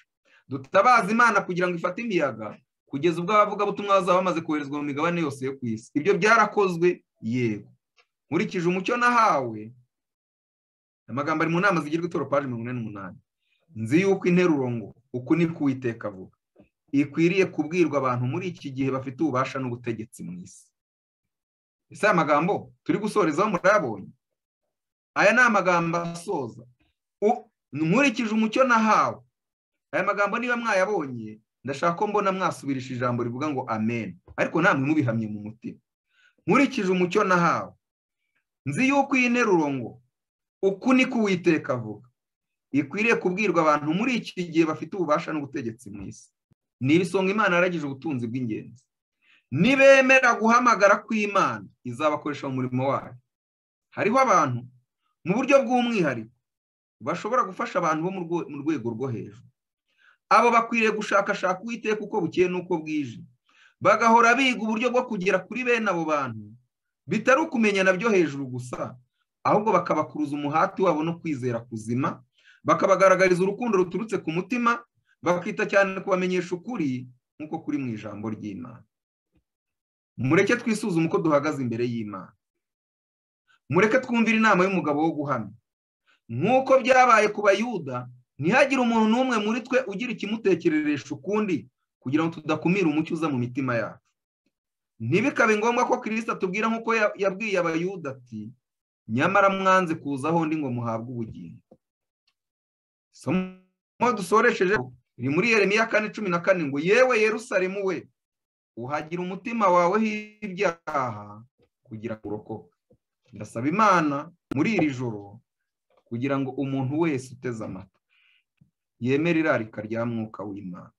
dutabaza imana kugira ngo ifate imiyaga kugeza ubwo abavugabutumwa bazaba bamaze koherezwa mu migabane yose yo ku isi ibyo byarakozwe yego nkurikije umucyo nahawe amagambo ari mu nama zigirwa itoro paji mirongo ine n'umunani nzi yuko interuro ngo uku ni kuwiteka avuga ikwiriye kubwirwa abantu muri iki gihe bafite ububasha n'ubutegetsi mu isi ese aya magambo turi gusorezaho murayabonye aya ni amagambo asoza nkurikije umucyo nahawe aya magambo niba mwayabonye ndashaka ko mbona mwasubirisha ijambo rivuga ngo amen ariko namwe mubihamye mu mutima nkurikije umucyo nahawe nzi yuko iyi nteruro ngo uku ni kuwiteka avuga ikwiriye kubwirwa abantu muri iki gihe bafite ububasha n'ubutegetsi mu isi ni ibisonga imana yaragije ubutunzi bw'ingenzi nibemera guhamagara kw'imana izabakoresha mu murimo wayo hariho abantu mu buryo bw'umwihariko bashobora gufasha abantu bo mu rwego rwo hejuru abo bakwiriye gushakashaka uwiteka uko bukeye n'uko bwije bagahora biga uburyo bwo kugera kuri bene abo bantu bitari ukumenyana byo hejuru gusa ahubwo bakabakuruza umuhati wabo no kwizera kuzima bakabagaragariza urukundo ruturutse ku mutima bakita cyane kubamenyesha ukuri nk'uko kuri mu ijambo ry'imana mureke twisuzume uko duhagaze imbere y'imana mureke twumvire inama y'umugabo wo guhamya nk'uko byabaye ku bayuda ntihagire umuntu n'umwe muri twe ugira ikimutekereresha ukundi kugira ngo tudakumira umucyo uza mu mitima yacu ntibikabe ngombwa ko kirisita atubwira nk'uko yabwiye abayuda ati nyamara mwanze kuzaho ndi ngo muhabwe ubugingo isomo dusoresheje riri muri yeremiya kane cumi na kane ngo yewe Yerusalemu we uhagira umutima wawe h'ibyaha kugira ngo urokoke ndasaba imana muri iri joro kugira ngo umuntu wese uteze amata yemere irarika rya mwuka w'imana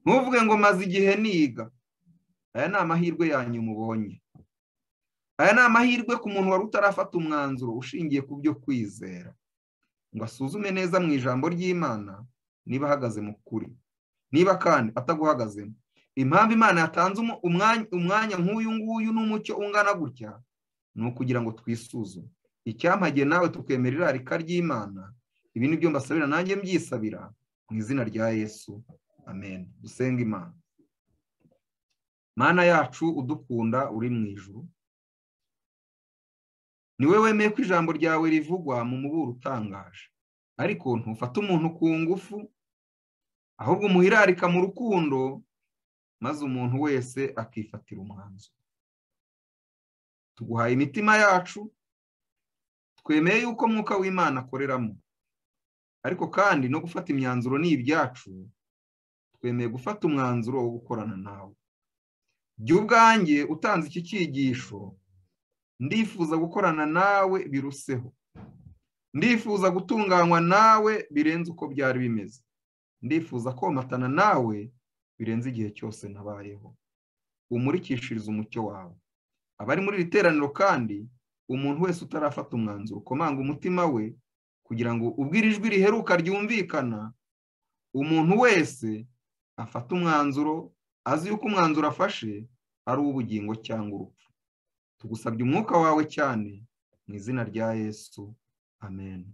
ntuvuge ngo maze igihe niga aya ni amahirwe yanyu mubonye aya ni amahirwe ku muntu wari utarafata umwanzuro ushingiye ku byo kwizera ngo asuzume neza mu ijambo ry'imana niba ahagaze mu kuri niba kandi ataguhagazemo impamvu imana yatanze umwanya nk'uyu nguyu n'umucyo ungana gutya ni ukugira ngo twisuzume icyampagiye nawe tukemera irarika ry'imana ibi ni byo mbasabira nanjye mbyisabira mu izina rya yesu amen dusenga imana mana yacu udukunda uri mu ijuru ni wowe wemeye ko ijambo ryawe rivugwa mu muburo utangaje ariko ntufate umuntu ku ngufu ahubwo umuhirarika mu rukundo maze umuntu wese akifatira umwanzuro tuguhaye imitima yacu twemeye yuko mwuka w'imana akoreramo ariko kandi no gufata imyanzuro ni ibyacu twemeye gufata umwanzuro wo gukorana nawe jya ubwanjye utanze iki cyigisho ndifuza gukorana nawe biruseho ndifuza gutunganywa nawe birenze uko byari bimeze ndifuza komatana nawe birenze igihe cyose nabayeho umurikishirize umucyo wawe abari muri iri teraniro kandi umuntu wese utarafata umwanzuro ukomanga umutima we kugira ngo ubwire ijwi riheruka ryumvikana umuntu wese afata umwanzuro azi yuko umwanzuro afashe ari uw'ubugingo cyangwa urupfu tugusabye umwuka wawe cyane mu izina rya yesu amen